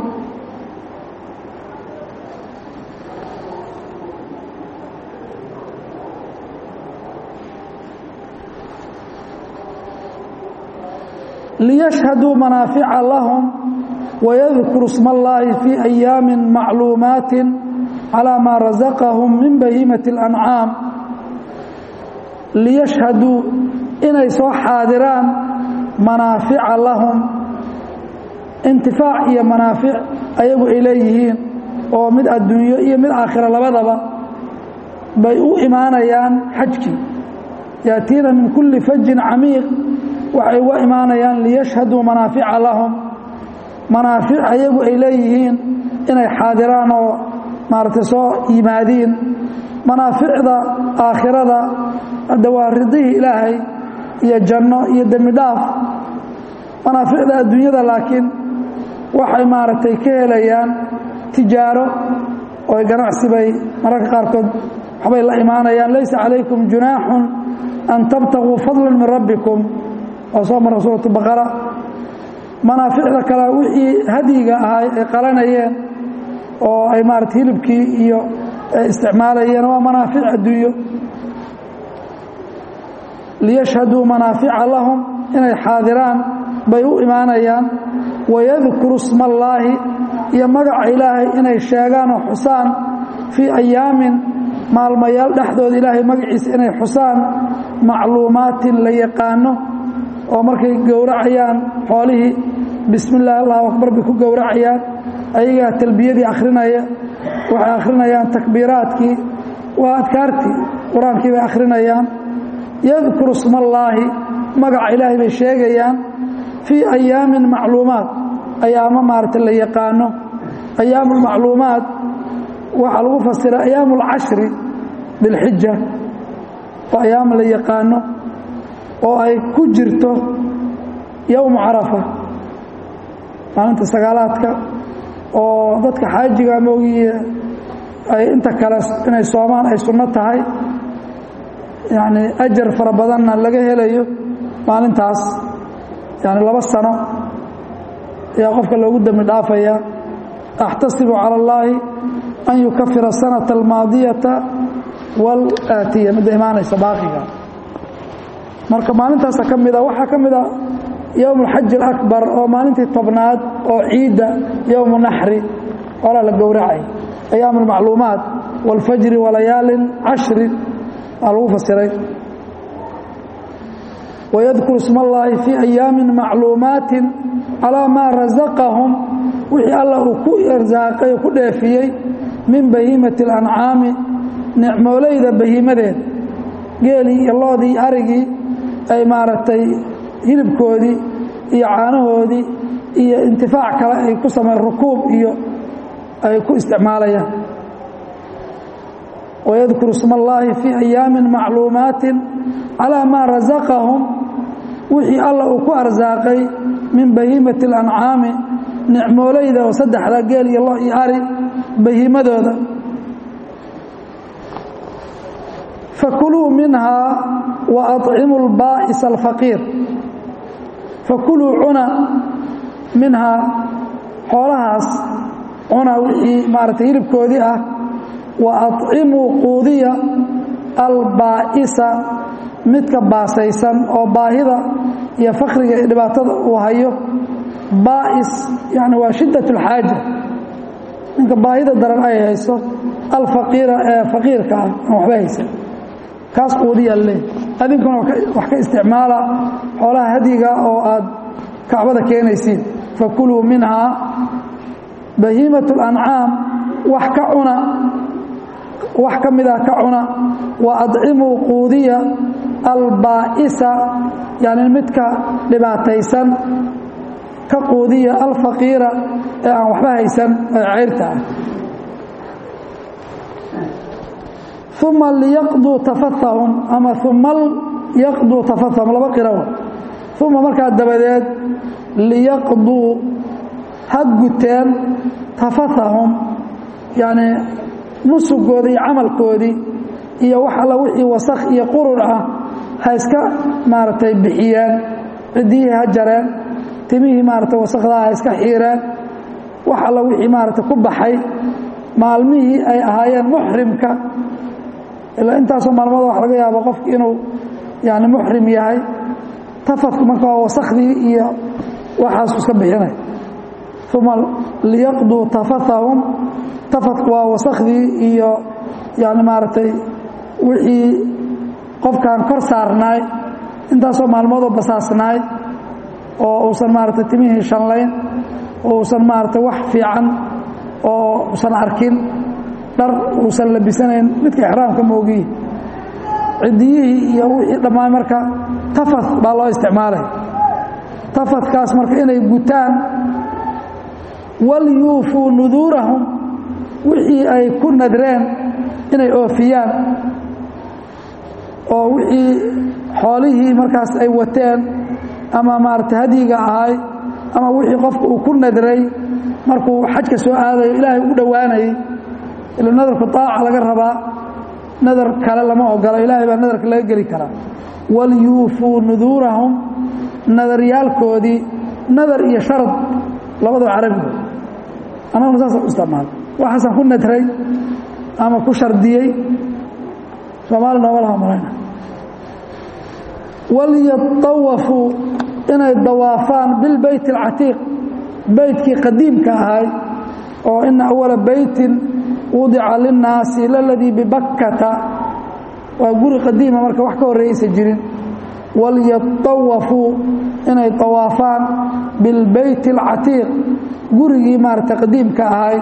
liyashhaduu manaafica lahum wayadkuru sma allaahi fii ayaami macluumaati calaa maa rasaqahum min bahiimati اlancaam liyashhaduu inay soo xaadiraan manaafica lahum intifaac iyo manaafic ayagu ay leeyihiin oo mid adduunyo iyo mid aakhira labadaba bay u imaanayaan xajkii yaatiina min kulli fajin camiiq waxay uga imaanayaan liyashhaduu manaafica lahum manaafic ayagu ay leeyihiin inay xaadiraan oo maaragtay soo yimaadiin manaaficda aakhirada hadda waa ridihii ilaahay iyo janno iyo dembi dhaaf manaaficda adduunyada laakiin waxay maaragtay ka helayaan tijaaro oo ganacsi bay mararka qaarkood waxbay la imaanayaan laysa calaykum junaaxun an tabtaguu fadla min rabbikum oo soo mara suuratu baqara manaaficda kale wixii hadyiga ahaa ay qalanayeen oo ay maarata hilibkii iyo ay isticmaalayeen waa manaafic adduunyo liyashhaduu manaafica lahum inay xaadiraan bay u imaanayaan wayadkuru sma allaahi iyo magaca ilaahay inay sheegaan oo xusaan fii ayaamin maalmayaal dhexdooda ilaahay magaciisa inay xusaan macluumaatin la yaqaano oo markay gowracayaan xoolihii bismi illaahi allahu akbar bay ku gowracayaan ayagaa talbiyadii akhrinaya waxay akhrinayaan takbiiraadkii waa adkaartii qur-aankii bay akhrinayaan yadkuru sma allaahi magaca ilaahay bay sheegayaan fii ayaamin macluumaat ayaamo maarata la yaqaano ayaamulmacluumaat waxaa lagu fasira ayaamu اlcashri bilxija waa ayaam la yaqaano oo ay ku jirto yowmu carafa maalinta sagaalaadka oo dadka xaajiga moogiye ay inta kale inay soomaan ay sunno tahay yacni ajar fara badanna laga helayo maalintaas yani laba sano ayaa qofka loogu dembi dhaafaya axtasibu cala اllaahi an yukafira asanata almaadiyata wاlaatiya midda imaanaysa baaqiga marka maalintaasa ka mida waxaa ka mida yowm اlxaji اlakbar oo maalintii tobnaad oo ciidda yowmu naxri olaa la gowracay ayaam اlmacluumaat wاlfajri walayaalin cashri aa lagu fasiray wayadkuru isma اllaahi fii ayaami macluumaati calaa maa rasaqahum wixii alla uu ku irsaaqay oo ku dheefiyey min bahiimati اlancaami nicmoolayda bahiimadeed geelii iyo loodii iyo arigii ay maaragtay hilibkoodii iyo caanahoodii iyo intifaac kale ay ku sameyn rukuub iyo ay ku isticmaalayaan wayadkuru isma اllaahi fii ayaami macluumaati calaa maa rasaqahum wixii alla uu ku arsaaqay min bahiimati اlancaami nicmoolayda oo saddexda geel iyo lo iyo ari bahiimadooda fakuluu minhaa wa aطcimu اlbaa'isa alfaqiir fakuluu cuna minhaa xoolahaas cuna wixii maaragtay hilibkoodii ah wa aطcimuu quudiya albaa'isa midka baasaysan oo baahida iyo fakriga iyo dhibaatada uu hayo baa'is yani waa shiddat اlxaaja ninka baahida daran ay hayso alfaqiira ee faqiirka ah aan waxba haysan kaas quudiyaa le adinkuna wax ka isticmaala xoolaha hadyiga oo aad kacbada keenaysiin fakuluu minhaa bahiimat اlancaam wax ka cuna wax ka mida ka cuna wa adcimuu quudiya albaa'isa yani midka dhibaataysan ka quudiya alfaqiira ee aan waxba haysan ee cayrta ah uma liyaqduu tafathahum ama uma yaqduu tafathahum laba qiraw uma markaa dabadeed liyaqduu ha guteen tafathahum yacni nusugoodii iyo camalkoodii iyo wax alla wixii wasakh iyo qurun ah ha iska maaragtay bixiyeen ciddiyihii ha jareen timihii maaragtay wasakhdaa ha iska xiireen wax alla wixii maaragtay ku baxay maalmihii ay ahaayeen muxrimka ilaa intaasoo maalmooda wax laga yaabo qofki inuu yani muxrim yahay tafadku marka waa wasakhdii iyo waxaasu iska bixinay uma liyaqduu tafathahum tafadku waa wasakhdii iyo yani maaragtay wixii qofkan kor saarnaay intaasoo maalmoodoo basaasnaay oo uusan maaragtay timihii shanlayn oo uusan maaragtay wax fiican oo usan arkin dhar uusan labisanayn midka ixraamka moogiyi ciddiyihii iyo wixii dhammaan marka tafad baa loo isticmaalay tafadkaas marka inay gutaan walyuufuu nuduurahum wixii ay ku nadreen inay oofiyaan oo wixii xoolihii markaas ay wateen ama maaragtay hadyiga ahay ama wixii qofka uu ku nadray markuu xajka soo aadayo ilaahay u dhowaanayay ila nadarku daaca laga rabaa nadar kale lama ogolo ilaahay baa nadarka laga geli karaa walyuufuu nuduurahum nadaryaalkoodii nadar iyo sharad labadaba carabiga annaguna saasa u isticmaala waxaasaan ku nadray ama ku shardiyey soomaali nooma laha malayna walyatawafuu inay dawaafaan bilbeyt alcatiiq beytkii qadiimka ahay oo ina awala beytin wudica linnaasi laladii bibakkata waa guri qadiima marka wax ka horreeyaysa jirin walyatawafuu inay tawaafaan bilbeyti alcatiiq gurigii maaragtay qadiimka ahay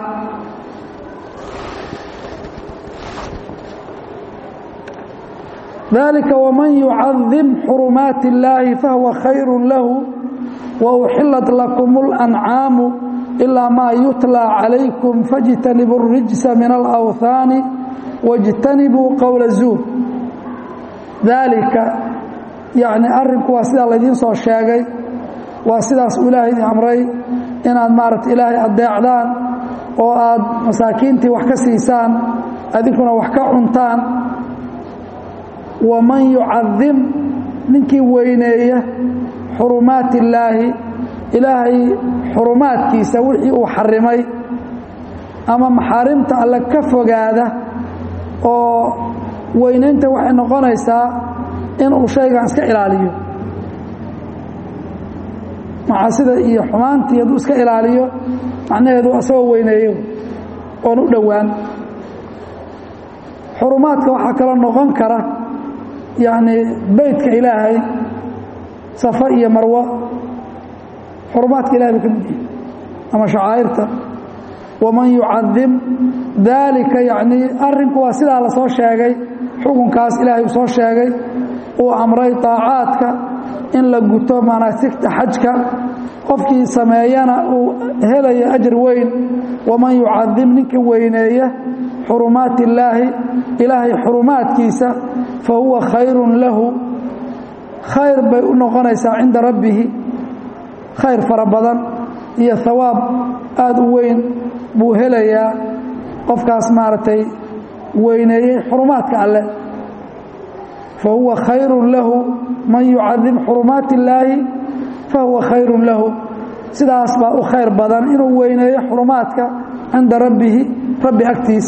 dalika waman yucadim xurumaati اllaahi fahuwa khayru lahu wauxilat lakum اlancaamu ilaa maa yutlaa calaykum fاjtanibuu الrijsa min alأwhaani wاjtanibuu qowla zuur daalika yacni arrinku waa sidaa laydiin soo sheegay waa sidaas uu ilaahay idin amray inaad maaragta ilaahay addeecdaan oo aad masaakiintii wax ka siisaan adinkuna wax ka cuntaan waman yucadim ninkii weyneeya xurumaati illaahi ilaahay xurumaadkiisa wixii uu xarimay ama maxaarimta alle ka fogaada oo weynaynta waxay noqonaysaa inuu shaygan iska ilaaliyo macaasida iyo xumaantii hadduu iska ilaaliyo macnaheedu asagoo weyneeyo oon u dhowaan xurumaadka waxaa kaloo noqon kara yacni beytka ilaahay safa iyo marwo xurumaadka ilahay buu ka mid yahay ama shacaa'irta waman yucadim daalika yacnii arrinku waa sidaa la soo sheegay xukunkaas ilaahay uu soo sheegay uu amray daacaadka in la guto manaasigta xajka qofkii sameeyana uu helayo ajir weyn waman yucadim ninka weyneeya xurumaat illaahi ilaahay xurumaadkiisa fa huwa khayrun lahu khayr bay u noqonaysaa cinda rabbihi khayr fara badan iyo hawaab aada u weyn buu helayaa qofkaas maaragtay weyneeyey xurumaadka alleh fa huwa khayrun lahu man yucadim xurumaat illaahi fa huwa khayrun lahu sidaas baa u khayr badan inuu weyneeyo xurumaadka cinda rabbihi rabbi agtiis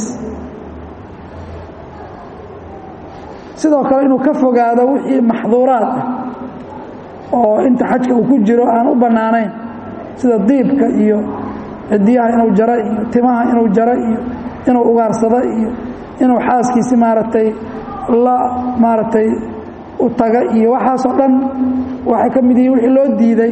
sidoo kale inuu ka fogaado wixii maxduuraad ah oo inta xajka uu ku jiro aan u bannaanayn sida diibka iyo cidiyaha inuu jaro iyo timaha inuu jaro iyo inuu ugaarsado iyo inuu xaaskiisi maaragtay la maaragtay u taga iyo waxaasoo dhan waxay ka mid yihiin wixii loo diiday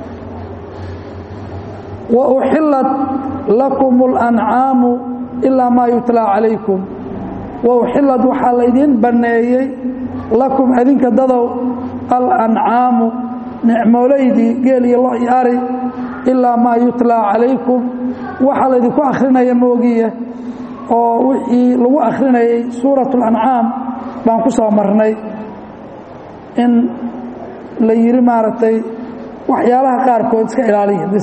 wa uxillat lakum اlancaamu ilaa maa yutlaa calaykum wa uxilad waxaa laydiin banneeyey lakum adinka dadow alancaamu nicmoolaydii geel iyo lo iyo ari ilaa maa yutlaa calaykum waxaa laydinku akhrinaya moogiye oo wixii lagu akhrinayay suurat اlancaam baan ku soo marnay in la yidhi maaragtay waxyaalaha qaarkood iska ilaaliya bis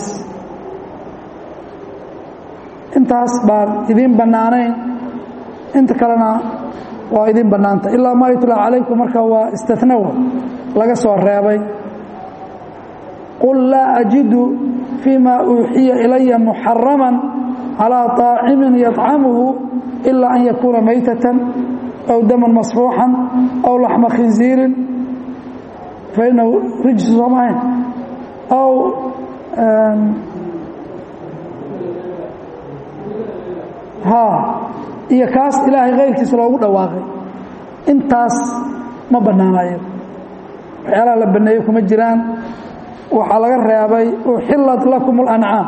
intaas baan idiin bannaanayn inta kalena waa idin bannaanta ilaa maa yutlaa calaykum marka waa istinawa laga soo reebay qul laa ajidu fii ma uuxiya ilaya muxaraman calىa طaacimin yطcamuhu ilaa an yakuuna maytatan aw daman masfuuxan aw laxma khinziirin fainahu rijsu soomahayn aw iyo kaas ilaahay kayrkiisa loogu dhawaaqay intaas ma bannaanayo waxyaalaha la banneeye kuma jiraan waxaa laga reebay uxillat lakum اlancaam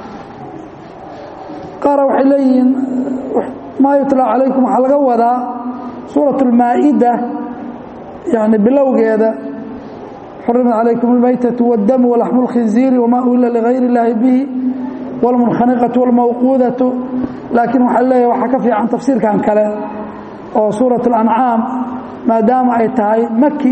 qaara waxay leeyihiin maa yutlaa calaykum waxaa laga wadaa suuraة اlmaa'ida yani bilowgeeda xurimat calaykum اlmaytaةu wاdamu walaxmu اlkhinziiri wma uhila ligayr اllaahi bihi wاlmunkhaniqaةu wاlmawquudaةu laakiin waxaa leeyahay waxaa ka fiican tafsiirkan kale oo suuraة اlancaam maadaama ay tahay maki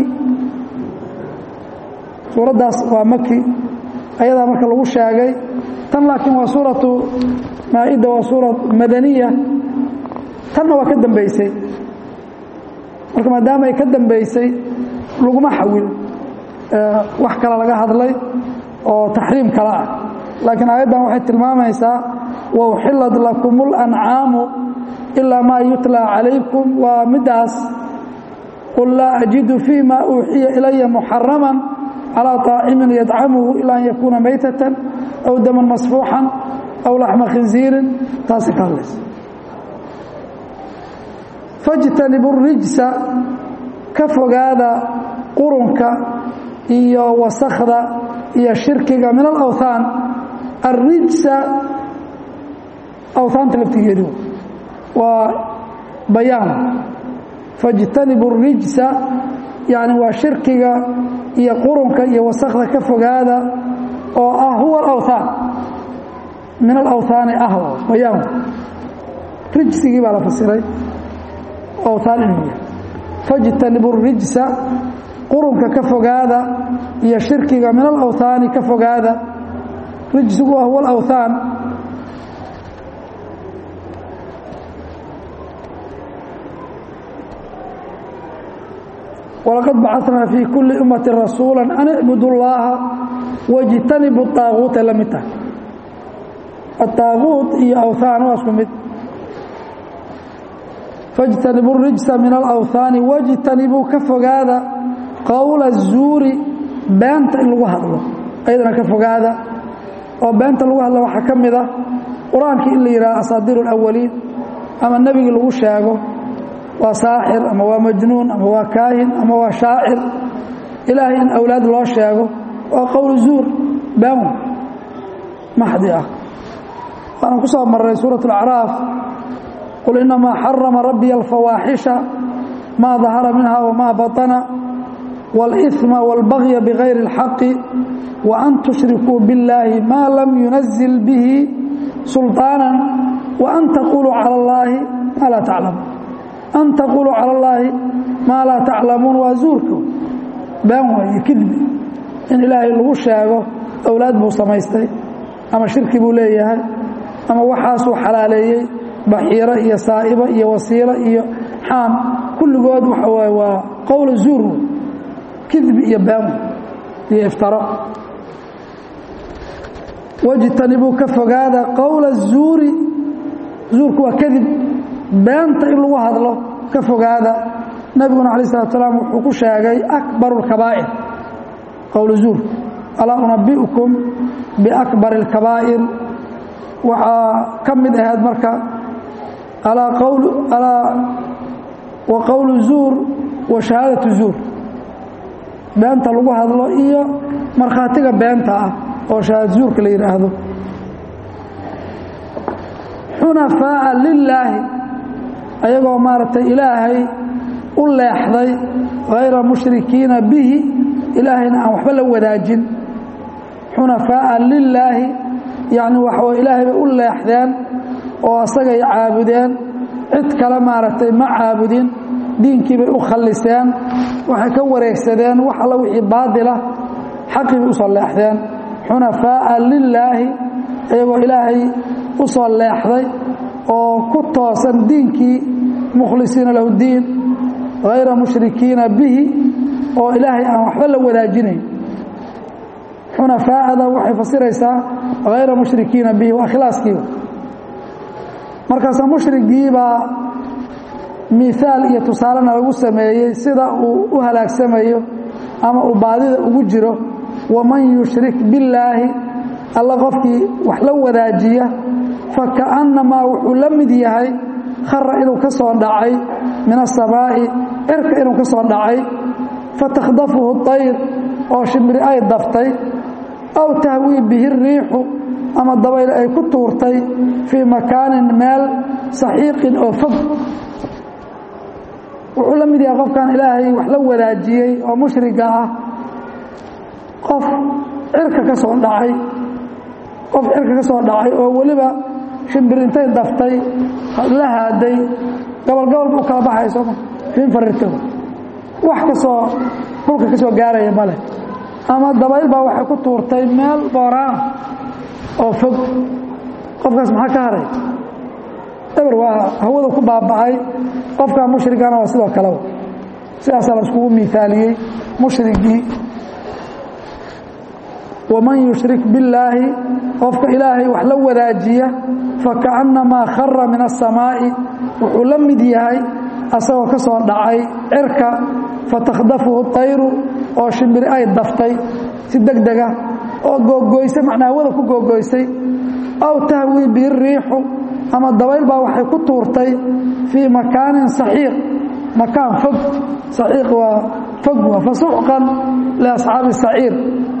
suuraddaas waa maki ayadaa marka lagu sheegay tan laakiin waa suuratu maa-ida waa suura madaniya tanna waa ka dambaysay marka maadaama ay ka dambaysay laguma xawil wax kale laga hadlay oo taxriim kale ah laakiin aayaddan waxay tilmaamaysaa wauxilad lakum اlancaamu ilaa maa yutlaa calaykum waa middaas qul laa ajidu fii ma uuxiya ilaya muxarama calىa طaacimin yadcamuhu ilaa an yakuuna maytatan aw daman masfuuxan aw laxma khinziirin taasay ka hadlaysa fاjtanibu الrijsa ka fogaada qurunka iyo wasakda iyo shirkiga min alawthaan الrijsa awhaanta laftigeedu waa bayaan fاjtanibu الrijsa yani waa shirkiga iyo qurunka iyo wasakda ka fogaada oo ah huwa alawthaan min alawhaani ah bayaan rijsigii baa la fasiray awthaan inuu yahay fajtanibu rijsa qurunka ka fogaada iyo shirkiga min alawhaani ka fogaada rijsigu waa huwa alawthaan walaqad bacatnaa fii kulli ummati rasuula an icbudu llaaha wاjtanibu طaaguuta la mid tahay aلطaaguut iyo awthaan waa isku mid fاjtanibuu rijsa min alawhaani wاjtanibuu ka fogaada qowla الzuuri beenta in lagu hadlo ayadana ka fogaada oo beenta lagu hadlo waxaa ka mid a qur-aankii in la yidhaha asaadiir اlawaliin ama nebigii lagu sheego waa saaxir ama waa majnuun ama waa kaahin ama waa shaacir ilaahay in awlaad loo sheego waa qowl zuur been maxdi ah waana ku soo marray suuraة اlacraaf qul inamaa xarama rabbiya alfawaaxisha maa dahara minha wmaa baطana wاlإثma wاlbagya bغayri اlxaqi وan tushrikuu biاllaahi maa lam yunazil bihi sulطaana وan taquluu calى اllaahi maa laa taclamuun an taquluu calى اllaahi maa laa taclamuun waa zuurka been weeye kidbi in ilaahay lagu sheego awlaad buu samaystay ama shirki buu leeyahay ama waxaasuu xalaaleeyey baxiiro iyo saa'ibo iyo wasiilo iyo xaam kulligood waxa waaye waa qowla zuur kidbi iyo been iyo iftaro wajtanibuu ka fogaada qowla zuuri zuurku waa kadib beenta in lagu hadlo ka fogaada nebiguna alay slat slaam wuxuu ku sheegay akbaru اlkabaa'ir qowl zuur alaa unabi'ukum biakbar اlkabaa'ir waxaa ka mid ahayd marka wa qowlu zuur wa shahaadatu zuur beenta lagu hadlo iyo markhaatiga beenta ah oo shahaad zuurka la yidhaahdo xunafaa'a lilaahi ayagoo maaragtay ilaahay u leexday hayra mushrikiina bihi ilaahayna aan waxba la wadaajin xunafaa'a lilaahi yacni waxaw ilaahay bay u leexdeen oo asagay caabudeen cid kale maaragtay ma caabudin diinkii bay u khalliseen waxay ka wareegsadeen wax alla wixii baadila xaqii bay usoo leexdeen xunafaa'a lilaahi ayagoo ilaahay u soo leexday oo ku toosan diinkii mukhlisiina lahu diin hayra mushrikiina bihi oo ilaahay aan waxba la wadaajinayn xunafaa'ada waxay fasiraysaa hayra mushrikiina bihi waa ikhlaaskiiba markaasaa mushrigiibaa miaal iyo tusaalena lagu sameeyey sida uu u halaagsamayo ama uu baadida ugu jiro waman yushrik billaahi alla qofkii wax la wadaajiya fakaannamaa wuxuu la mid yahay khara inuu ka soo dhacay min asamaa'i cirka inuu ka soo dhacay fatakhdafuhu طayr oo shimbiri ay daftay aw tahwii bihi riixu ama dabayl ay ku tuurtay fii makaanin meel saxiiqin oo fog wuxuu la mid yahay qofkan ilaahay wax la wadaajiyey oo mushriga ah qof cirka ka soo dhacay qof cirka ka soo dhacay oo weliba shimbir intay daftay la haaday gobolgobol buu kala baxay sooma finfarirto wax kasoo dhulka ka soo gaaraya ma leh ama dabayl baa waxay ku tuurtay meel booraana oo fog qofkaas maxaa ka haray eber waa hawada ku baaba'ay qofkaa mushrigana waa sidoo kale sidaasaa la iskugu miaaliyey mushrigii waman yushrik billaahi qofka ilaahay wax la wadaajiya fakaannamaa khara min asamaa'i wuxuu la mid yahay asagoo ka soo dhacay cirka fatakhdafuhu طayru oo shimbiri ay daftay si deg dega oo googoysay macnaa hawada ku googoysay aw tahwii bihi riixu ama dabayl baa waxay ku tuurtay fii makaanin saxiiq makaan fog saxiiq waa fog waa fasuxqan liasxaabi saciir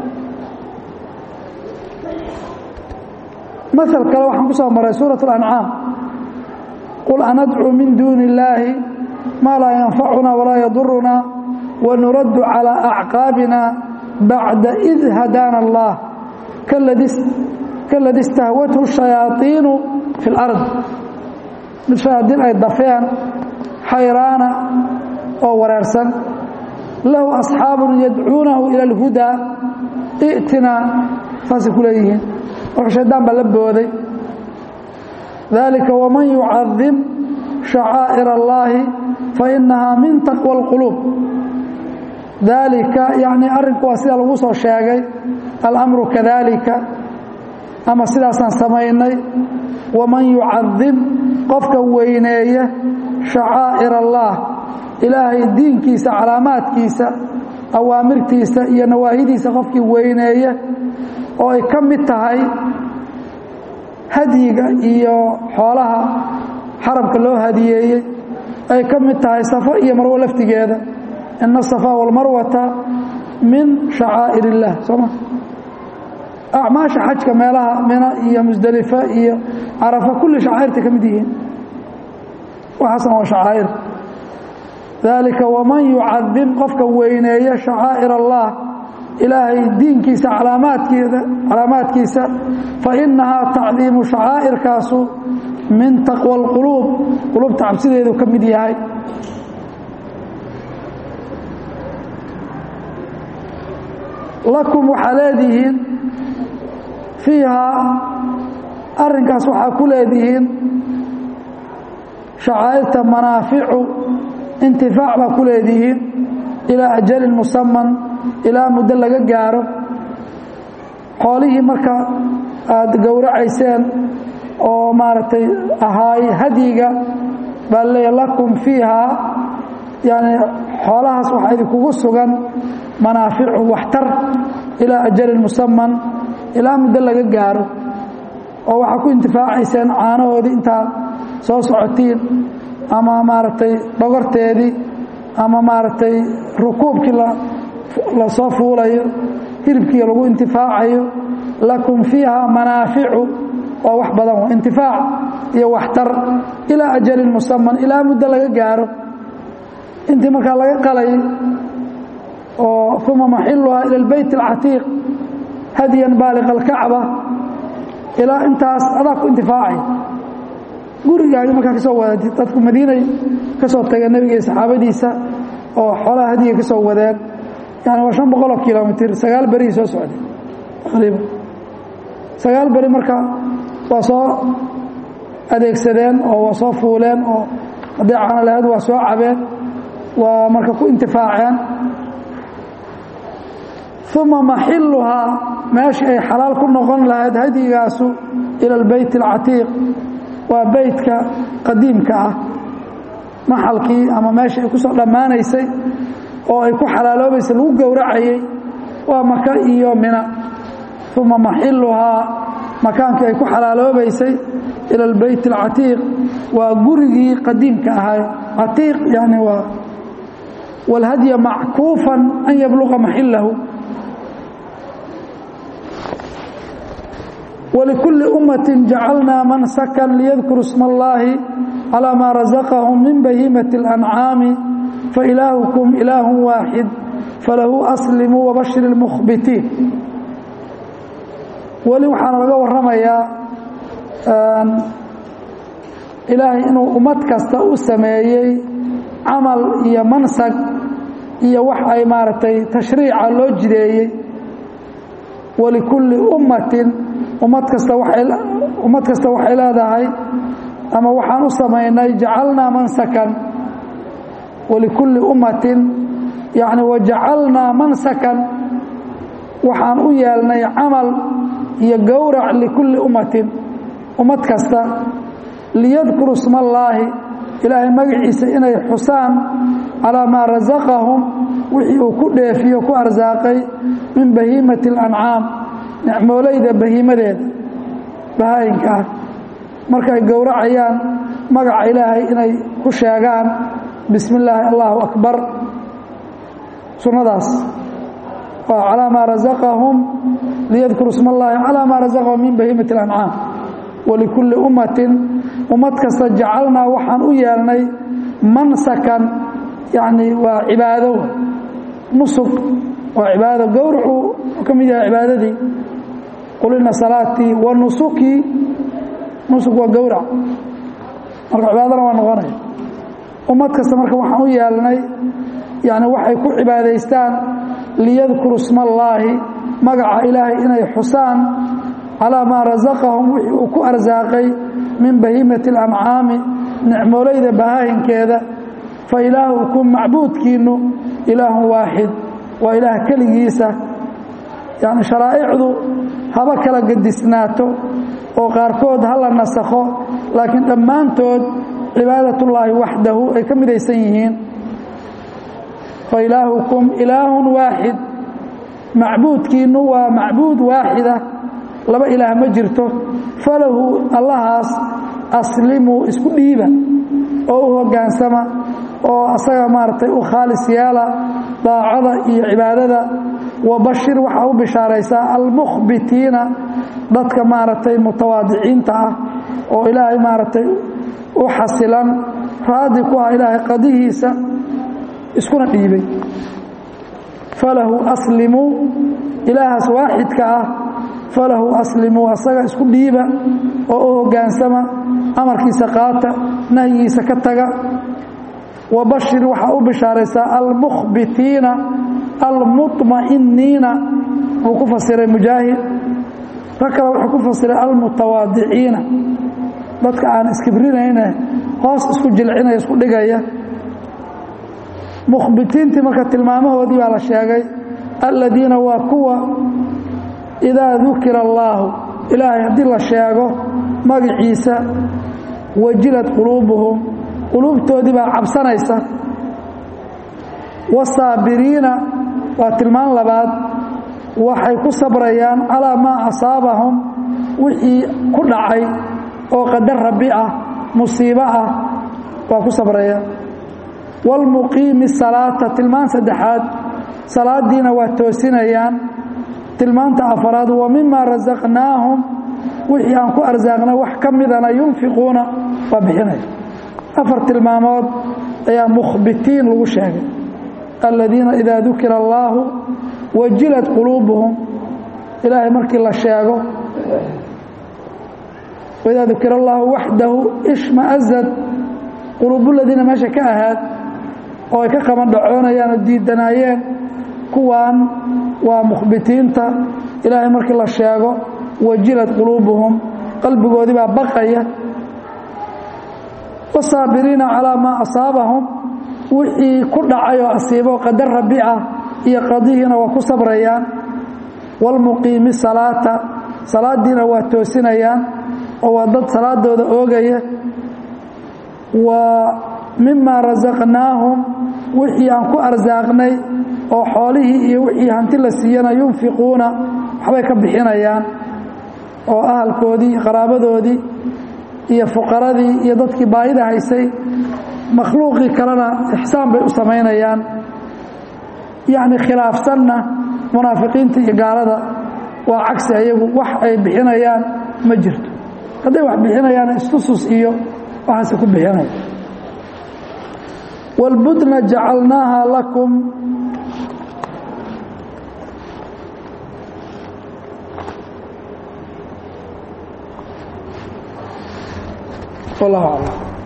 maal kale waxaan ku soo maray suuraة اlancaam qul anadcuu min duuni اllaahi maa laa yanfacuna walaa yaduruna wanuraddu calىa acqaabina bacda id hadaana allah kaladi istahwathu shayaaiinu fi lard mid shayaadiin ay dafeen xayraana oo wareersan lahu asxaabun yadcuunahu ila alhudaa i'tinaa saasay ku leeyihiin marka shaydaan baa la booday dalika waman yucadim shacaa'ir allaahi fainahaa min taqwa alquluub daalika yacnii arrinku waa sida lagu soo sheegay alamru kadalika ama sidaasaan samaynay waman yucadim qofka weyneeya shacaa'ir allaah ilaahay diinkiisa calaamaadkiisa awaamirtiisa iyo nawaahidiisa qofkii weyneeya oo ay ka mid tahay hadyiga iyo xoolaha xarabka loo hadiyeeyey ay ka mid tahay safo iyo marwo laftigeeda ina asafaa walmarwata min shacaa'ir illaah sooma acmaasha xajka meelaha mina iyo musdelifa iyo carafa kulli shacaa'irta ka mid yihiin waxaasna waa shacaa'ir dalika waman yucadim qofka weyneeya shacaa'ir allah ilaahay diinkiisa alaamaadkeeda calaamaadkiisa fainahaa tacdiimu shacaa'irkaasu min taqwa alquluub qulubta cabsideedu ka mid yahay lakum waxaa leedihiin fiihaa arrinkaas waxaa ku leedihiin shacaa'irta manaaficu intifaac baa ku leedihiin ilaa ajalin musaman ilaa muddo laga gaaro xoolihii marka aada gowracayseen oo maaragtay ahaay hadyiga baa leeya lakum fiihaa yani xoolahaas waxaa idinkugu sugan manaaficu waxtar ilaa ajalin musaman ilaa muddo laga gaaro oo waxaa ku intifaacayseen caanahoodii intaad soo socotiin ama maaragtay dhogorteedii ama maaragtay rukuubkii la soo fuulayo hilibkii lagu intifaacayo lakum fiiha manaaficu waa wax badan intifaac iyo waxtar ilaa ajalin musaman ilaa muddo laga gaaro intii markaa laga qalay oo uma maxiluhaa ila lbeyt alcatiiq hadyan baaliqa alkacba ilaa intaas adaa ku intifaacay gurigaagi markaa ka soo wadatid dadku madiinay ka soo tageen nebiga iyo saxaabadiisa oo xoolaha hadiga ka soo wadeen yani waa shan boqoloo kilomitr sagaal berii soo socday taqriiban sagaal beri marka waa soo adeegsadeen oo waa soo fuuleen oo hadday caano lahayd waa soo cabeen waa marka ku intifaaceen uma maxiluhaa meeshii ay xalaal ku noqon lahayd hadyigaasu ila albeyt alcatiiq waa beytka qadiimka ah maxalkii ama meeshii ay ku soo dhammaanaysay oo ay ku xalaaloobaysay lagu gowracayey waa maka iyo mina uma maxiluhaa makaankii ay ku xalaaloobaysay ila albeyt alcatiiq waa gurigii qadiimka ahay catiiq yani waa wاlhadya mackuufan an yabluqa maxilahu wlikulli ummati jacalnaa mansakan liyadkuru sma اllahi calى maa razaqahum min bahiimaةi اlancaami failaahukum ilaahu waaxid falahu aslimuu wabashir اlmukhbitiin weli waxaana laga waramayaa ilaahay inuu ummad kasta u sameeyey camal iyo mansag iyo wax ay maaragtay tashriica loo jideeyey walikulli ummatin ummad kasta ummad kasta waxay leedahay ama waxaan u samaynay jacalnaa mansakan walikulli ummatin yani wajacalnaa mansakan waxaan u yeelnay camal iyo gowrac likulli ummatin ummad kasta liyadkuru sma allaahi ilaahay magaciisa inay xusaan calaa maa rasaqahum wixii uu ku dheefiyo ku arsaaqay min bahiimati اlancaam nicmoolayda bahiimadeeda bahaayinka ah markaay gowracayaan magaca ilaahay inay ku sheegaan bismi illaahi allahu akbar sunnadaas waa calaa maa rasaqahum liyadkuru sma allaahi calaa maa rasaqahum min bahiimati اlancaam walikulli ummatin ummad kasta jacalnaa waxaan u yeelnay mansakan yacni waa cibaado nusug waa cibaado gowracu ka mid yahay cibaadadii qul ina salaatii wa nusukii nusuk waa gowrac marka cibaadana waa noqonaya ummad kasta marka waxaan u yeelnay yani waxay ku cibaadaystaan liyadkuru sma allaahi magaca ilaahay inay xusaan calaa maa rasaqahum wixii uu ku arsaaqay min bahiimati اlancaami nicmoolayda bahaahinkeeda fa ilaahukum macbuudkiinnu ilaahun waaxid waa ilaah keligiisa yani sharaa'icdu haba kala gedisnaato oo qaarkood ha la nasakho laakiin dhammaantood cibaadatullaahi waxdahu ay ka midaysan yihiin fa ilaahukum ilaahun waaxid macbuudkiinnu waa macbuud waaxida laba ilaah ma jirto falahu allahaas aslimuu isku dhiiba oo u hoggaansama oo asaga maaragtay u khaalis yeela daacada iyo cibaadada wabashir waxaa u bishaaraysaa almukhbitiina dadka maaragtay mutawaadiciinta ah oo ilaahay maaragtay u xasilan raadi ku ah ilaahay qadihiisa iskuna dhiibay falahu aslimuu ilaahaas waaxidka ah falahu aslimuu asaga isku dhiiba oo u hoggaansama amarkiisa qaata nahyigiisa ka taga wabashir waxaa u bishaaraysaa almukhbitiina almuطma'iniina wuu ku fasiray mujaahid rag kale wuxuu ku fasiray almutawaadiciina dadka aan iskibrinayne hoos isku jilcinaya isku dhigaya mukhbitiintii marka tilmaamahoodii baa la sheegay aladiina waa kuwa idaa dukira allaahu ilaahay haddii la sheego magaciisa wajilad quluubuhum quluubtoodii baa cabsanaysa wasaabiriina waa tilmaan labaad waxay ku sabrayaan calaa maa asaabahum wixii ku dhacay oo qadar rabbi ah musiibo ah waa ku sabrayaan waalmuqiimi salaata tilmaan saddexaad salaadiina waa toosinayaan tilmaanta afaraad wa mima rasaqnaahum wixii aan ku arsaaqnay wax ka midana yunfiquuna waa bixinaya afar tilmaamood ayaa mukhbitiin lagu sheegay aladiina idaa dukira allaahu wajilad quluubuhum ilaahay markii la sheego waidaa dukira allaahu waxdahu ishmaazad quluubuladiina meesha ka ahaad oo ay ka qabandhacoonayaan oo diidanaayeen kuwaan waa mukhbitiinta ilaahay markii la sheego wajilad quluubuhum qalbigoodii baa baqaya wasaabiriina calaa maa asaabahum wixii ku dhacay oo asiibo qadar rabbi ah iyo qadihiina waa ku sabrayaan waalmuqiimi salaata salaadiina waa toosinayaan oo waa dad salaadooda oogaya wa mima rasaqnaahum wixii aan ku arsaaqnay oo xoolihii iyo wixii hanti la siiyana yunfiquuna waxbay ka bixinayaan oo ahalkoodii qaraabadoodii iyo fuqaradii iyo dadkii baayida haysay makhluuqii kalena ixsaan bay u samaynayaan yacni khilaafsanna munaafiqiinta iyo gaalada waa cagsi ayagu wax ay bixinayaan ma jirto hadday wax bixinayaan istusus iyo waxaase ku bixinaya wاlbudna jacalnaaha lakum wallahu aclam